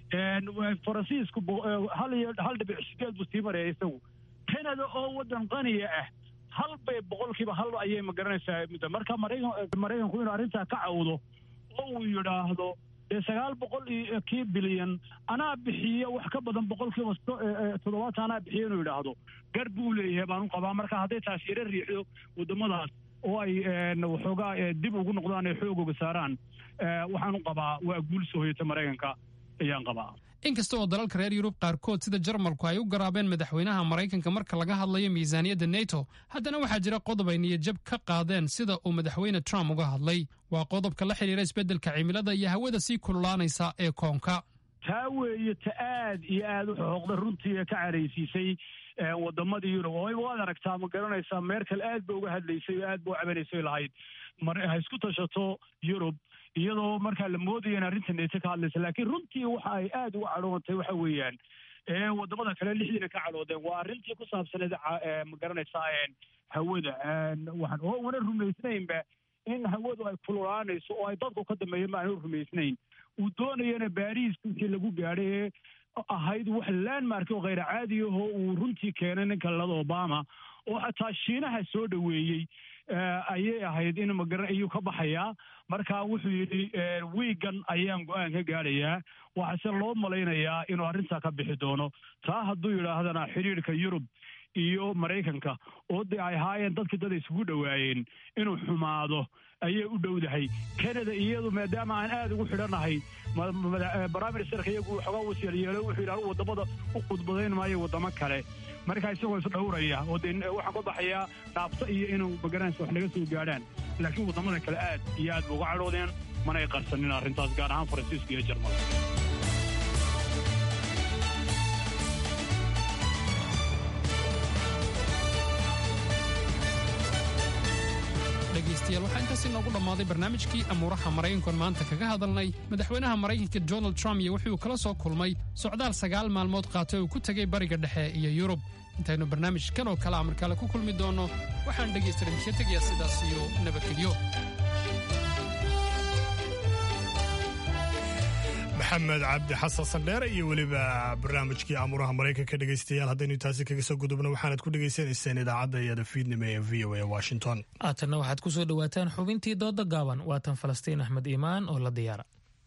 faransiisku hal iyo hal dhibic sideed buu sii maraya isagu canada oo waddan qaniya ah hal bay boqolkiiba hal ayay magaranaysaa muddo marka maraykan maraykanku inuu arrintaa ka cawdo oo uu yidhaahdo dee sagaal boqol iyo kii bilyan anaa bixiya wax ka badan boqolkiiba toddobaatan anaa bixiya inuu yidhaahdo gar buu leeyahay baan u qabaa marka hadday taas yaro riixdo waddamadaas oo ay waxoogaa dib ugu noqdaan ay xoogooga saaraan waxaan u qabaa waa guul soo hoyata maraykanka ayaan qabaa inkasta oo dalalka reer yurub qaarkood sida jarmalku ay u garaabeen madaxweynaha maraykanka marka laga hadlayo miisaaniyadda neto haddana waxaa jira qodob ay niyadjab ka qaadeen sida uu madaxweyne trump uga hadlay waa qodobka la xidhiira isbeddelka cimilada iyo hawada sii kululaanaysa ee koonka taa weeye ta aad iyo aad u xooqda runtii ee ka caraysiisay wadamadii yurub oo waad aragtaa ma garanaysaa meerkel aad ba uga hadlaysay oo aad ba u cabanaysay lahayd ha isku tashato yurub iyadoo markaa la moodaya in arrinta neto ka hadlaysa laakiin runtii waxa ay aad uga cadhootay waxa weeyaan wadamada kale lixdiina ka cadhoodeen waa arrintii ku saabsaneed ma garanaysaa hawada waxaan oo wana rumaysnaynba in hawadu ay kululaanayso oo ay dadku ka dambeeya ma aanu rumaysnayn uu doonayana baariis wixii lagu gaadhay ee ahayd wax landmark oo khayr caadi ahoo uu runtii keenay ninka lalada obama oo xataa shiinaha soo dhoweeyey ayay ahayd in magaran ayuu ka baxayaa marka wuxuu yidhi wiigan ayaan go-aan ka gaadhayaa waxaase loo malaynayaa inuu arrintaa ka bixi doono taa hadduu yidhaahdana xidhiirka yurub iyo maraykanka oo dee ay ahaayeen dadkii dad isugu dhowaayeen inuu xumaado ayay u dhowdahay canada iyadu maadaama aan aad ugu xidhanahay baraministerka iyagu xoogaa wasyeelyeelo wuxuu yidhi anugu waddamada u khudbadayn maayo waddamo kale markaa isagoo is dhowraya oo dee waxaan ka baxayaa dhaabto iyo inuu magaranaysa wax naga soo gaadhaan laakiin waddamada kale aad iyo aad ba uga cadhoodeen manay qarsanin arrintaas gaar ahaan faransiiska iyo jarmalka dhegaystayaal waxaa intaas inoogu dhammaaday barnaamijkii amuuraha maraykankoon maanta kaga hadalnay madaxweynaha maraykanka donald trump iyo wuxuu kala soo kulmay socdaal sagaal maalmood qaatay uu ku tegay bariga dhexe iyo yurub intaynu barnaamijkan oo kale amar kale ku kulmi doonno waxaan dhegaystadan ka tegayaa sidaas iyo nabadgelyo maxamed cabdi xasan sandheere iyo weliba barnaamijkii amuuraha maraykanka dhegaystayaal haddaynu taasi kaga soo gudubno waxaanad ku dhegaysanayseen idaacadda iyada fiidnimo ee v o a washington haatanna waxaad ku soo dhowaataan xubintii dooda gaaban waatan falastiin axmed iimaan oo la diyaara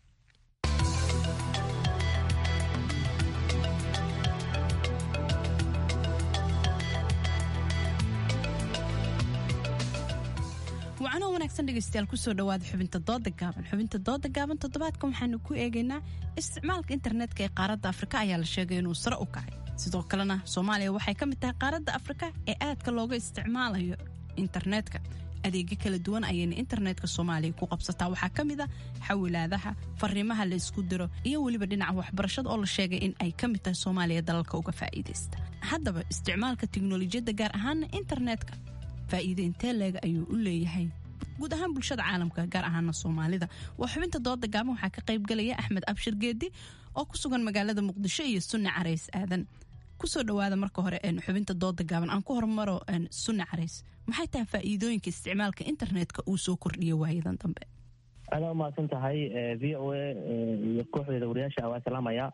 wacno wanaagsan dhegeystayaal kusoo dhawaada xubinta dooda gaaban xubinta dooda gaaban toddobaadkan waxaanu ku eegaynaa isticmaalka internetka ee qaaradda afrika ayaa la sheegay inuu sare u kacay sidoo kalena soomaaliya waxay ka mid tahay qaaradda afrika ee aadka looga isticmaalayo internetka adeegyo kala duwan ayayna internetka soomaaliya ku qabsataa waxaa ka mid a xawilaadaha fariimaha la isku diro iyo weliba dhinaca waxbarashada oo la sheegay in ay ka mid tahay soomaaliya dalalka uga faa'iidaysta haddaba isticmaalka tiknolojiyadda gaar ahaana internetka faa'iide intee leega ayuu u leeyahay guud ahaan bulshada caalamka gaar ahaana soomaalida waa xubinta dooda gaaban waxaa ka qaybgalaya axmed abshir geedi oo ku sugan magaalada muqdisho iyo sunni carays aadan kusoo dhawaada marka hore xubinta dooda gaaban aan ku hormaro sunni carays maxay tahay faa'iidooyinka isticmaalka internetka uu soo kordhiya waayadan dambe adaa umahadsan tahay v o a iyo kooxdeeda wariyaasha waa salaamaya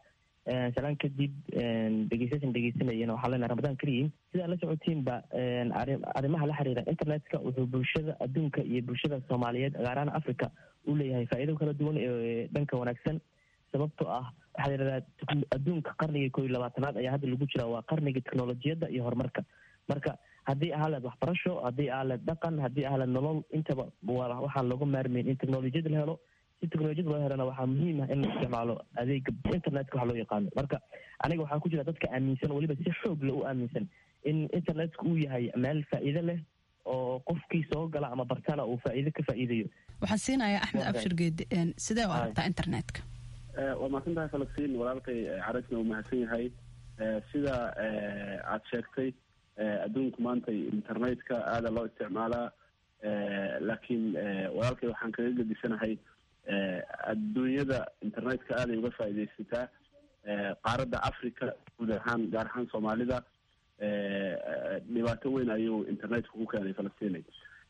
salaan kadib dhegeystayaashan dhegeysanayana waxaa leenahay ramadaan kariim sidaa la socotiinba arrimaha la xiriira internetka wuxuu bulshada adduunka iyo bulshada soomaaliyeed gaar ahaan africa u leeyahay faa'iido kala duwan ee dhanka wanaagsan sababtoo ah waxaa la yidhahdaa adduunka qarnigii koo iyo labaatanaad ayaa hadda lagu jira waa qarnigii teknolojiyadda iyo horumarka marka haddii ahaa leed waxbarasho haddii ahaa leed dhaqan haddii ahaa leed nolol intaba waxaan looga maarmayn in teknolojiyada la helo si teknolojiyada loo helana waxaa muhiim ah in la isticmaalo adeega internetka waxa loo yaqaano marka aniga waxaa ku jira dadka aaminsan weliba si xoog le u aaminsan in internetka uu yahay meel faa'iido leh oo qofkii soo gala ama bartana uu faa'iido ka faa'iidayo waxaan siinayaa axmed abshir geedi sidee u aragtaa internetka waa mahadsan tahay falastiin walaalkay carasna uu mahadsan yahay sida aad sheegtay adduunku maanta internetka aada loo isticmaalaa laakiin walaalkay waxaan kaga gedisanahay adduunyada internetka aaday uga faa'iidaysataa qaaradda africa guud ahaan gaar ahaan soomaalida dhibaato weyn ayuu internetku ku keenay falastinay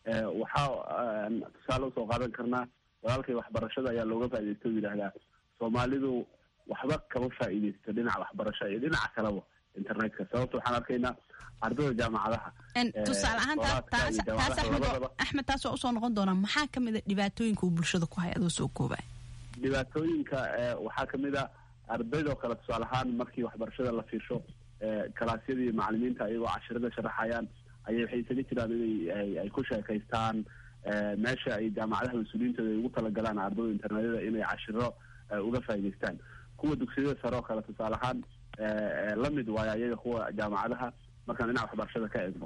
waxaa tusaale usoo qaadan karnaa walaalkay waxbarashada ayaa looga faa'iidaysta u yidhaahdaa soomaalidu waxba kama faa'iidaysto dhinaca waxbarasho iyo dhinaca kaleba internetka sababta waxaan arkaynaa ardada jaamacadaha tusaale ahaan taas taas axmed axmed taas waa usoo noqon doonaa maxaa kamid a dhibaatooyinka uu bulshada ku haya adoo soo koobaya dhibaatooyinka waxaa kamid a ardaydoo kale tusaale ahaan markii waxbarashada la fiirsho kalaasyadii macalimiinta iyagoo cashirada sharaxayaan ayay waxay isaga jiraan inay ay ku sheekaystaan meesha ay jaamacadaha mas-uuliyiintooda ay ugu talagalaan ardada internetyada inay cashiro uga faa'idaystaan kuwa dugsiyada sare oo kale tusaale ahaan lamid waayo ayaga kuwa jaamacadaha markaan dhinaca waxbarashada ka eegno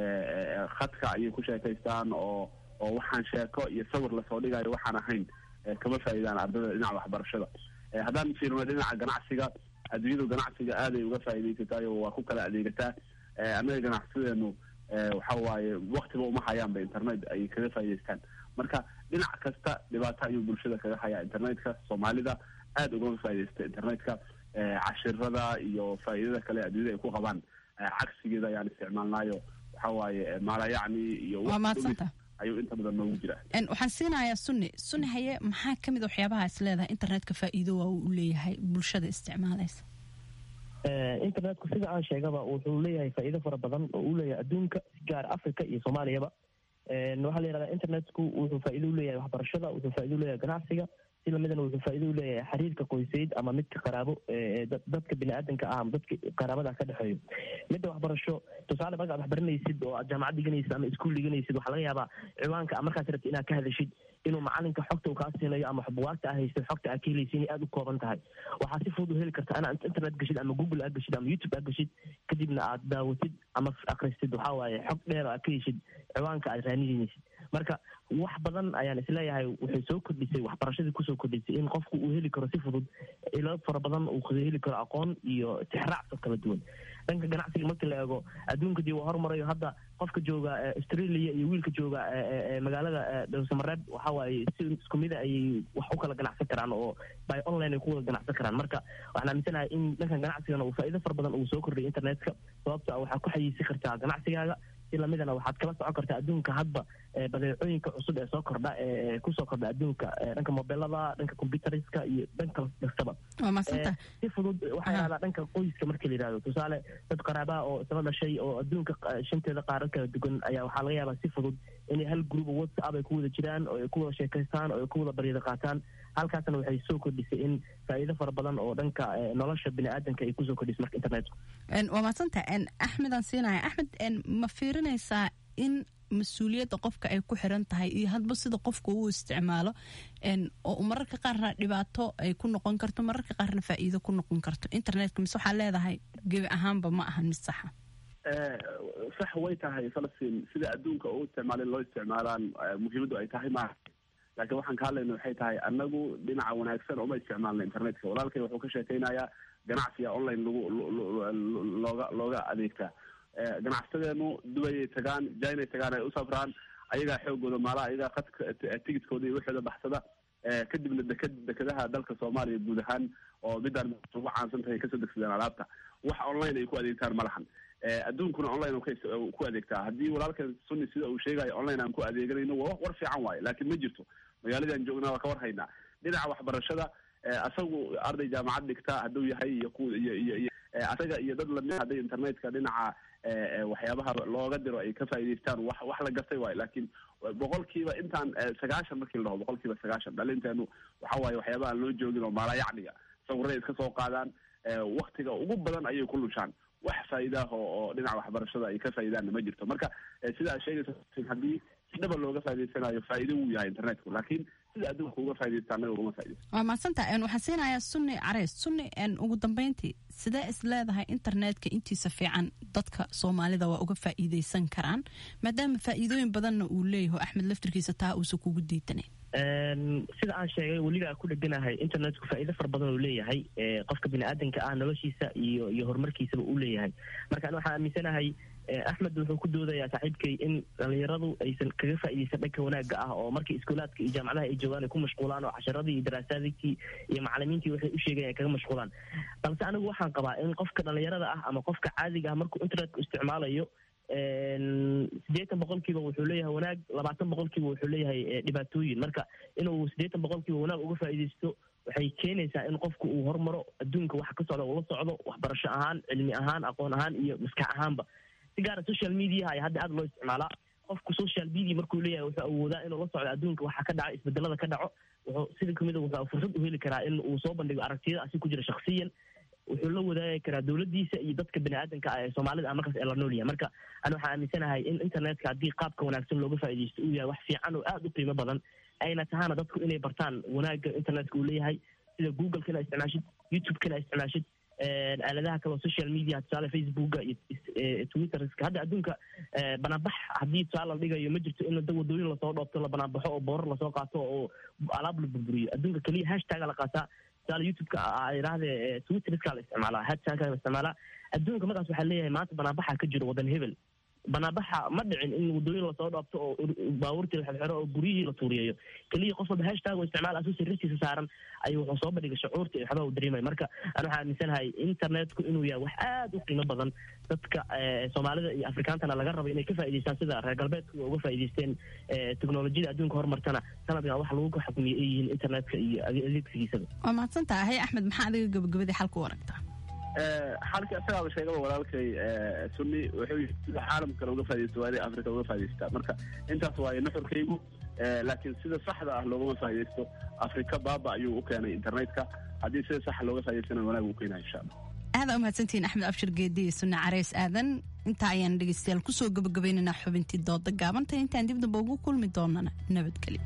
khadka ayay ku sheekaystaan oo oo waxaan sheeko iyo sawir lasoo dhigayo waxaan ahayn kama faa'iidaan ardada dhinaca waxbarashada haddaan fiirno dhinaca ganacsiga adduunyadu ganacsiga aaday uga faa'iidaysataay oo waa ku kala adeegataa annaga ganacsideenu waxa waaye waktiba uma hayaanba internet ay kaga faa'idaystaan marka dhinac kasta dhibaato ayuu bulshada kaga hayaa internetka soomaalida aada ugama faa'iidaysta internetka cashirada iyo faa'iidada kale adduunyada ay ku qabaan cagsigeeda ayaan isticmaalnaayo waxa waaye maalayacni iyo waa mahadsanta ayuu inta badan noogu jira waxaan siinayaa sunni sunni haye maxaa ka mid a waxyaabaha is leedahay internetka faa'iido waa uu leeyahay bulshada isticmaalaysa internetku sida aan sheegaba wuxuu leeyahay faa'iido fara badan oo uu leeyahay adduunka gaar africa iyo soomaaliyaba waxaa la yihahdaa internetku wuxuu faa'iido u leeyahay waxbarashada wuxuu faa'ido u leeyahay ganacsiga si lamidana wuxuu faa'ido u leeyahay xiriirka qoysayd ama midka qaraabo dadka bini-aadanka ah ama dadka qaraabada ka dhexeeyo midda waxbarasho tusaale markaad wax baranaysid oo aad jaamacad dhiganaysid ama iskuul dhiganaysid waxaa laga yaabaa ciwaanka markaas rabtid inaad ka hadashid inuu macalinka xogta uu kaa siinayo ama buwaagta aa haystid xogta aa ka helaysa inay aada u kooban tahay waxaa si fudud u heli karta inaad internet gashid ama google aad gashid ama youtube aad gashid kadibna aad daawatid ama akristid waxaa waaye xog dheer aad ka heshid ciwaanka aad raanidanaysid marka wax badan ayaan isleeyahay waxay soo kordhisay waxbarashadii kusoo kordhisay in qofku uu heli karo si fudud ilo fara badan uu heli karo aqoon iyo tixraacso kala duwan dhanka ganacsiga markii la eego adduunka dii waa hormarayo hadda qofka jooga australia iyo wiilka jooga magaalada dhowsamareeb waxa waaye si isku mida ayay wax u kala ganacsan karaan oo by online ay ku wada ganacsan karaan marka waxaan aaminsanahay in dhankan ganacsigana uu faa'iido fara badan uu soo kordhiyay internetka sababta waxaa ku xayiisi kartaa ganacsigaaga si lamidana waxaad kala socon kartaa adduunka hadba badeecooyinka cusub ee soo kordha ee kusoo kordha adduunka dhanka mobilada dhanka computeriska iyo dhanka kastaba si fudud waxaa yahdaa dhanka qoyska markii la yihahdo tusaale dad qaraabaha oo isla dhashay oo adduunka shanteeda qaarad kala dugan ayaa waxaa laga yaabaa si fudud inay hal group whatsapp ay ku wada jiraan oo ay ku wada sheekaystaan oo ay ku wada baryada qaataan halkaasna waxay soo kordhisay in faa'iido fara badan oo dhanka nolosha bini-aadanka ay kusoo kordhisay marka internetku waa madsanta axmed aan siinaya axmed ma fiirinaysaa in mas-uuliyadda qofka ay ku xiran tahay iyo hadba sida qofka uu isticmaalo oo mararka qaarna dhibaato ay ku noqon karto mararka qaarna faa'iido ku noqon karto internetka mise waxaa leedahay gebi ahaanba ma ahan mid saxa sax way tahay falastiin sida adduunka u isticmaalin loo isticmaalaan muhiimaddu ay tahay maaha laakiin waxaan ka hadlayna waxay tahay annagu dhinaca wanaagsan uma isticmaalna internetka walaalkay wuxuu ka sheekaynayaa ganacsiga online lagu looga looga adeegtaa ganacsadeenu dubayay tagaan jainay tagaan ay u safraan ayagaa xoogooda maalaha ayagaa qadka tigidkooda iyo waxooda baxsada kadibna deked dekedaha dalka soomaaliya guud ahaan oo midaan ugu caansan tahay kasoo degsadeen alaabta wax online ay ku adeegtaan ma lahan adduunkuna online ku adeegtaa haddii walaalkan sunni sida uu sheegayo online aan ku adeeganayno wa war fiican waaye laakiin ma jirto magaaladaan joognaa waa ka war haynaa dhinaca waxbarashada asagu arday jaamacad dhigta hadduu yahay iyo ku iyo iyo iyo asaga iyo dad lamid hadday internetka dhinaca waxyaabaha looga diro ay ka faa'idaystaan wax wax la gartay waayo laakiin boqolkiiba intaan sagaashan markii la dhaho boqolkiiba sagaashan dhalinteenu waxa waaye waxyaabaha aan loo joogin oo maalayacniga sawirray iska soo qaadaan waktiga ugu badan ayay ku lushaan wax faa'iidaah oo dhinaca waxbarashada ay ka faa'iidaanna ma jirto marka sida aad sheegaysa haddii si dhaba looga faa'idaysanayo faa'iido wuu yahay internetku laakiin sida adduunka uga faa'iidaysta annaga ugama faa'iidaysto waa mahadsantaha waxaan siinayaa sunni careys sunni ugu dambeyntii sidee is leedahay internetka intiisa fiican dadka soomaalida waa uga faa'iidaysan karaan maadaama faa'iidooyin badanna uu leeyaho axmed laftirkiisa taa uusan kugu diidanayn sida aan sheegay weliba ku dheganahay internetku faa'iido fara badan uu leeyahay qofka biniaadanka ah noloshiisa iyo iyo horumarkiisaba uu leeyahay marka an waxaan aaminsanahay axmed wuxuu ku doodayaa saaxiibkay in dhalinyaradu aysan kaga faa'iidaysan dhanka wanaagga ah oo markii iskuulaadka iyo jaamacadaha ay joogaan ay ku mashquulaan oo casharadii iyo daraasaadkii iyo macalimiintii waxay u sheegayan ay kaga mashquulaan balse anigu waxaan qabaa in qofka dhalinyarada ah ama qofka caadiga ah markuu internetka isticmaalayo siddeetan boqolkiiba wuxuu leeyahay wanaag labaatan boqolkiiba wuxuu leeyahay dhibaatooyin marka inuu siddeetan boqolkiiba wanaag uga faa'iidaysto waxay keenaysaa in qofku uu hormaro adduunka waxa ka socda uu la socdo waxbarasho ahaan cilmi ahaan aqoon ahaan iyo maskax ahaanba si gaara social mediaha ayaa hadda aada loo isticmaalaa qofku social media markuu leeyahay wuxuu awoodaa inuu la socdo adduunka waxa ka dhaco isbedelada ka dhaco wuxuu sida kamida wuxuu fursad u heli karaa in uu soo bandhigo aragtiyada asi ku jira shaksiyan wuxuu la wadaagi karaa dowladdiisa iyo dadka bini aadanka ah ee soomaalida ah markaas ee la nool yahay marka ana waxaan aaminsanahay in internetka haddii qaabka wanaagsan looga faa'iidaysto uu yahay wax fiican oo aada u qiimo badan ayna tahaana dadku inay bartaan wanaagga internetka uu leeyahay sida googleka ina isticmaashid youtubeka ina isticmaashid aaladaha kale oo social media tusaale facebooka iyo twitterska hadda adduunka banaanbax haddii tusaale la dhigayo ma jirto in da wadooyin lasoo dhoobto la banaanbaxo oo boorar lasoo qaato oo alaab la burburiyo adduunka keliya hashtaga la qaataa tusaale youtubeka idhaahde twitterska la isticmaalaa hashtagka la isticmaalaa adduunka markaas waxaa leeyahay maanta banaanbaxa ka jiro wadan hebel banaanbaxa ma dhicin in wadooyin lasoo dhoobto oo baabuurtii la xirxiro oo guryihii la tuuriyeeyo keliya qof walba hashtag oo isticmaal asuu sirristiisa saaran ayuu wuxuu soo bandhigay shucuurta iyo waxbaa uu dareemaya marka ana waxaa aaminsanahay internetku inuu yahay wax aada u qiimo badan dadka soomaalida iyo afrikaantana laga rabo inay ka faa'idaystaan sida reer galbeedku uga faa'idaysteen teknolojiyada adduunka horumartana sanadkan wax lagu xukmiyo ay yihiin internetka iyo adeegsigiisaba waa mahadsan tahay axmed maxaa adiga gabagabadii xalka u aragtaa xalka isagaaba sheegaba walaalkay sunni wuxuu yii sida caalamka kale uga faa'idaysto waa inay africa uga faa'idaystaa marka intaas waaye nuxurkaygu laakiin sida saxda ah loogama faa'iidaysto afrika baaba ayuu u keenay internetka haddii sida saxa looga faa'idaystana wanaag uu keenaya insha allah aada umahadsantihiin axmed abshir geedi iyo sunne careys aadan intaa ayaan dhegeystayaal kusoo gabagabaynaynaa xubintii dooda gaabanta intaan dib damba ugu kulmi doonana nabadgelyo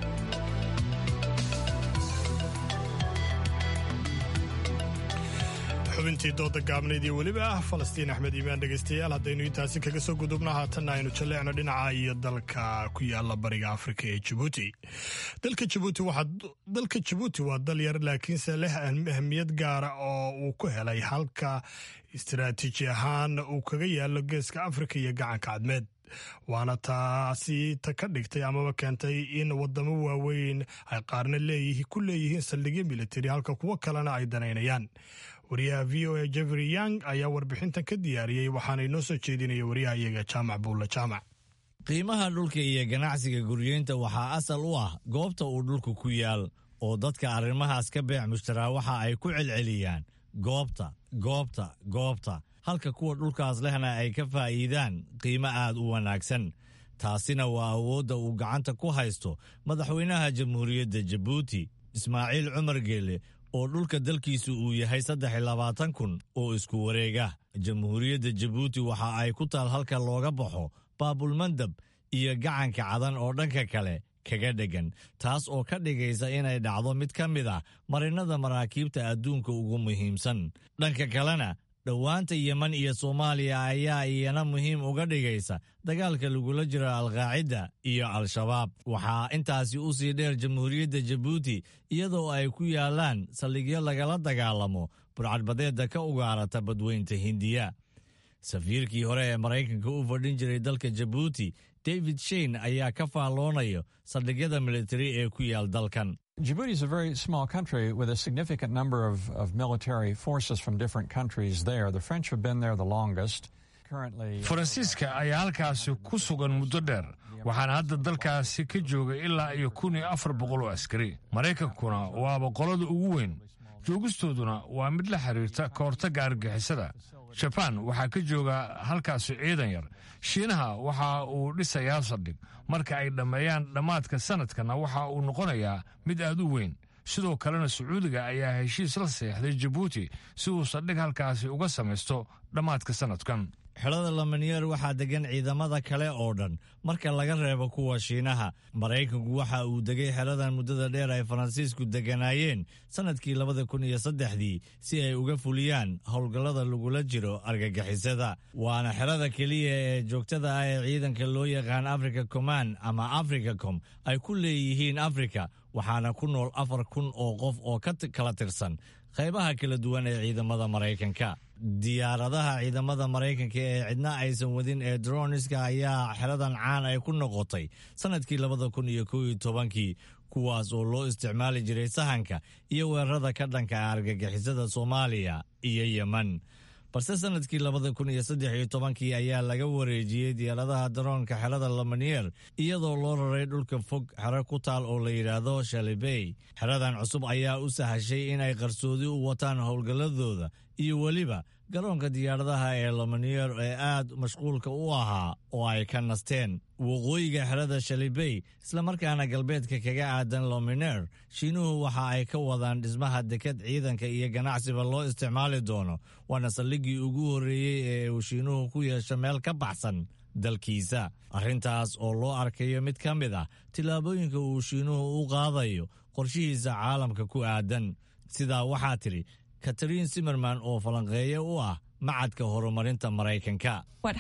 xubintii dooda gaabnayd iyo weliba ah falastiin axmed iimaan dhegaystayaal haddaynu intaasi kaga soo gudubno haatanna aynu jalleecno dhinaca iyo dalka ku yaala bariga afrika ee jabuuti dalka jabuuti dalka jabuuti waa dal yar laakiinse leh ahmiyad gaara oo uu ku helay halka istaraatiiji ahaan uu kaga yaalo geeska afrika iyo gacanka cadmeed waana taasi ta ka dhigtay amaba keentay in wadamo waaweyn ay qaarna ku leeyihiin saldhigyo militari halka kuwo kalena ay danaynayaan wariyaha v o a jeffrey young ayaa warbixintan ka diyaariyey waxaana inoo soo jeedinaya wariyaha iyaga jaamac buulla jaamac qiimaha dhulka iyo ganacsiga guryeynta waxaa asal u ah goobta uu dhulku ku yaal oo dadka arrimahaas ka beec mushtaraa waxa ay ku celceliyaan goobta goobta goobta halka kuwa dhulkaas lehna ay ka faa'iidaan qiimo aad u wanaagsan taasina waa awoodda uu gacanta ku haysto madaxweynaha jamhuuriyadda jabuuti ismaaciil cumar geele oo dhulka dalkiisu uu yahay saddex iyo labaatan kun oo isku wareega jamhuuriyadda jabuuti waxa ay ku taal halka looga baxo baabulmandab iyo gacanka cadan oo dhanka kale kaga dheggan taas oo ka dhigaysa inay dhacdo mid ka mid ah marinnada maraakiibta adduunka ugu muhiimsan dhanka kalena dhowaanta yeman iyo soomaaliya ayaa iyana muhiim uga dhigaysa dagaalka lagula jiro alqaacida iyo al-shabaab waxaa intaasi u sii dheer jamhuuriyadda jabuuti iyadoo ay ku yaalaan saldhigyo lagala dagaalamo burcadbadeedda ka ugaarata badweynta hindiya safiirkii hore ee maraykanka u fadhin jiray dalka jabuuti david shein ayaa ka faalloonayo saldhigyada militari ee ku yaal dalkan Djibouti is a very small country with a significant number of, of military forces from different countries there. The French have been there the longest. faransiiska ayaa halkaasi ku sugan muddo dheer waxaana hadda dalkaasi ka jooga ilaa iyo kun iyo afar boqol oo askari maraykankuna waaba qolada ugu weyn joogistooduna waa mid la xiriirta ka hortagga argagixisada jabaan waxaa ka jooga halkaasi ciidan yar shiinaha waxa uu dhisayaa saldhig marka ay dhammeeyaan dhammaadka sanadkana waxa uu noqonayaa mid aad u weyn sidoo kalena sacuudiga ayaa heshiis la seexday jabuuti si uu saldhig halkaasi uga samaysto dhammaadka sanadkan xidhada lamanyeer waxaa degan ciidamada kale oo dhan marka laga reebo kuwa shiinaha maraykanku waxa uu degay xeradan muddada dheer ay faransiisku deganaayeen sannadkii labada kun iyo saddexdii si ay uga fuliyaan howlgallada lagula jiro argagixisada waana xerada keliya ee joogtada ah ee ciidanka loo yaqaan africa command ama africacom ay ku leeyihiin afrika waxaana ku nool afar kun oo qof oo ka kala tirsan qaybaha kala duwan ee ciidamada maraykanka diyaaradaha ciidamada maraykanka ee cidna aysan wadin ee droniska ayaa xeradan caan ay ku noqotay sannadkii labada kun iyo kow iyo tobankii kuwaas oo loo isticmaali jiray sahanka iyo weerarada ka dhanka ah argagixisada soomaaliya iyo yemen balse sannadkii labada kun iyo saddex iyo tobankii ayaa laga wareejiyey diyaaradaha daroonka xerada lamanier iyadoo loo raray dhulka fog xero ku taal oo la yidhaahdo shalibey xeradan cusub ayaa u sahashay in ay qarsoodi u wataan howlgalladooda iyo weliba garoonka diyaaradaha ee lamanier ee aad mashquulka u ahaa oo ay ka nasteen waqooyiga xerada shalibey islamarkaana galbeedka kaga aadan lominer shiinuhu waxa ay ka wadaan dhismaha deked ciidanka iyo ganacsiba loo isticmaali doono waana saldhiggii ugu horreeyey ee uu shiinuhu ku yeesho meel ka baxsan dalkiisa arrintaas oo loo arkayo mid ka mid ah tillaabooyinka uu shiinuhu u qaadayo qorshihiisa caalamka ku aadan sidaa waxaa tidhi katariin simerman oo falanqeeye u ah macadka horumarinta maraykanka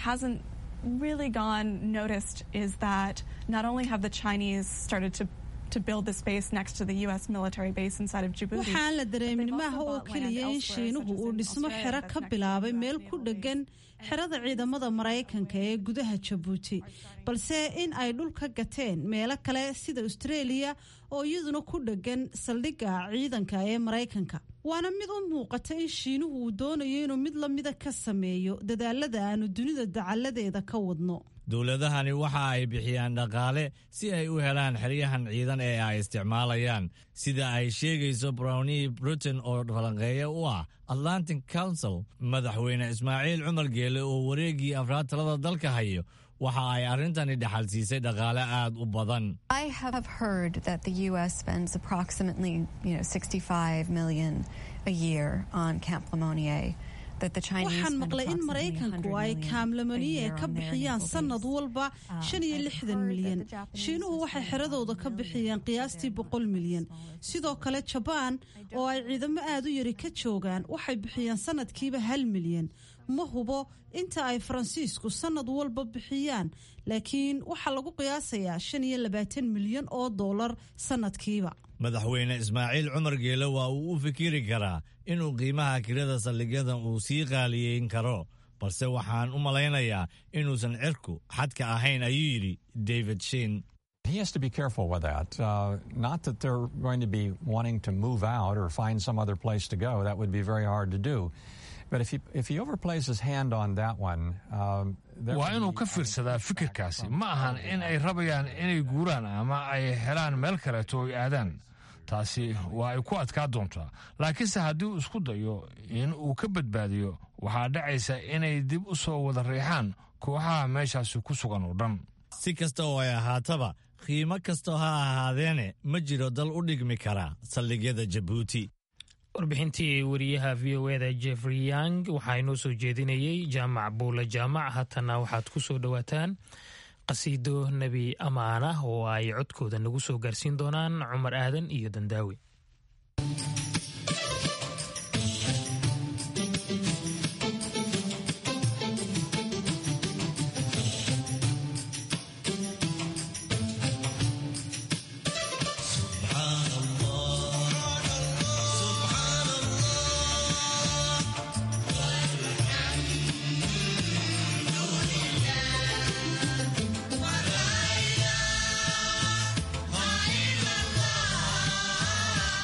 really gone noticed is that not only have the Chinese started to to build the space next to the U.S. military base inside of Djibouti. waxaan la dareemin maaha oo keliya in shiinuhu uu dhismo xero ka bilaabay meel ku dhegan xerada ciidamada maraykanka ee gudaha jabuuti balse in ay dhul ka gateen meelo kale sida australia oo iyaduna ku dhegan saldhigga ciidanka ee maraykanka waana mid u muuqata in shiinuhu uu doonayo inuu mid lamida ka sameeyo dadaalada aanu dunida dacalladeeda ka wadno dowladahani waxa ay bixiyaan dhaqaale si ay u helaan xeryahan ciidan ee ay isticmaalayaan sida ay sheegayso brownie britain oo falanqeeya u ah atlantic council madaxweyne ismaaciil cumar geele oo wareeggii afraad talada dalka hayo waxa ay arrintani dhaxal siisay dhaqaale aad u badan I have heard that the U.S. spends approximately, you know, 65 million a year on Camp Lemonnier. That the Chinese waxaan spend maqlay in approximately 100 maraykanku ay million a kaamlamaniye year ka on their bixiyaan naval sanad base. walba shan iyo lixdan milyan shiinuhu waxay xeradooda ka bixiyaan qiyaastii boqol milyan sidoo kale jabaan oo ay ciidamo aad u yari ka joogaan waxay bixiyaan sanadkiiba hal milyan ma hubo inta ay faransiisku sanad walba bixiyaan laakiin waxaa lagu qiyaasayaa shan iyo labaatan milyan oo dollar sanadkiiba madaxweyne ismaaciil cumar geele waa uu u fikiri karaa inuu qiimaha kirada saldhigyadan uu sii qaaliyeyn karo balse waxaan u malaynayaa inuusan cirku xadka ahayn ayuu yidhi david shin He has to be careful with that. Uh, not that they're going to be wanting to move out or find some other place to go. That would be very hard to do. But if he, if he overplays his hand on that one, um, there waa would inuu be- ka fiirsadaa fikirkaasi ma ahan in ay rabayaan inay guuraan ama ay helaan meel kaleeto ay aadaan taasi waa ay ku adkaa doontaa laakiinse haddii uu isku dayo in uu ka badbaadiyo waxaa dhacaysa inay dib u soo wada riixaan kooxaha meeshaasi ku sugan oo dhan si kasta oo ay ahaataba qiimo kasta ha ahaadeene ma jiro dal u dhigmi kara saldhigyada jabuuti warbixintii wariyaha v o eda jeffrey yang waxaa inoo soo jeedinayey jaamac buule jaamac haatana waxaad ku soo dhowaataan qasiido nebi amaana oo ay codkooda nagu soo gaarsiin doonaan cumar aadan iyo dandaawi الله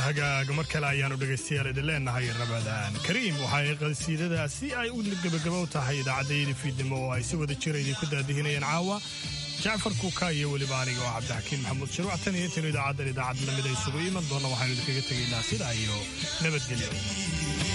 hagaag mar kale ayaanu dhegaystayaal idin leenahay rabadaan kariim waxay qasiidadaasi ay u gebagabo tahay idaacaddayada fiidnimo oo ay si wada jira idinku daadihinayeen caawa jacfar kuuka iyo weliba aniga oo cabdixakiin maxamuud shirwac tan iyo intaynu idaacaddan idaacad lamid ay isugu iman doonna waxaynu idinkaga tegaynaa sidaa iyo nabadgelyo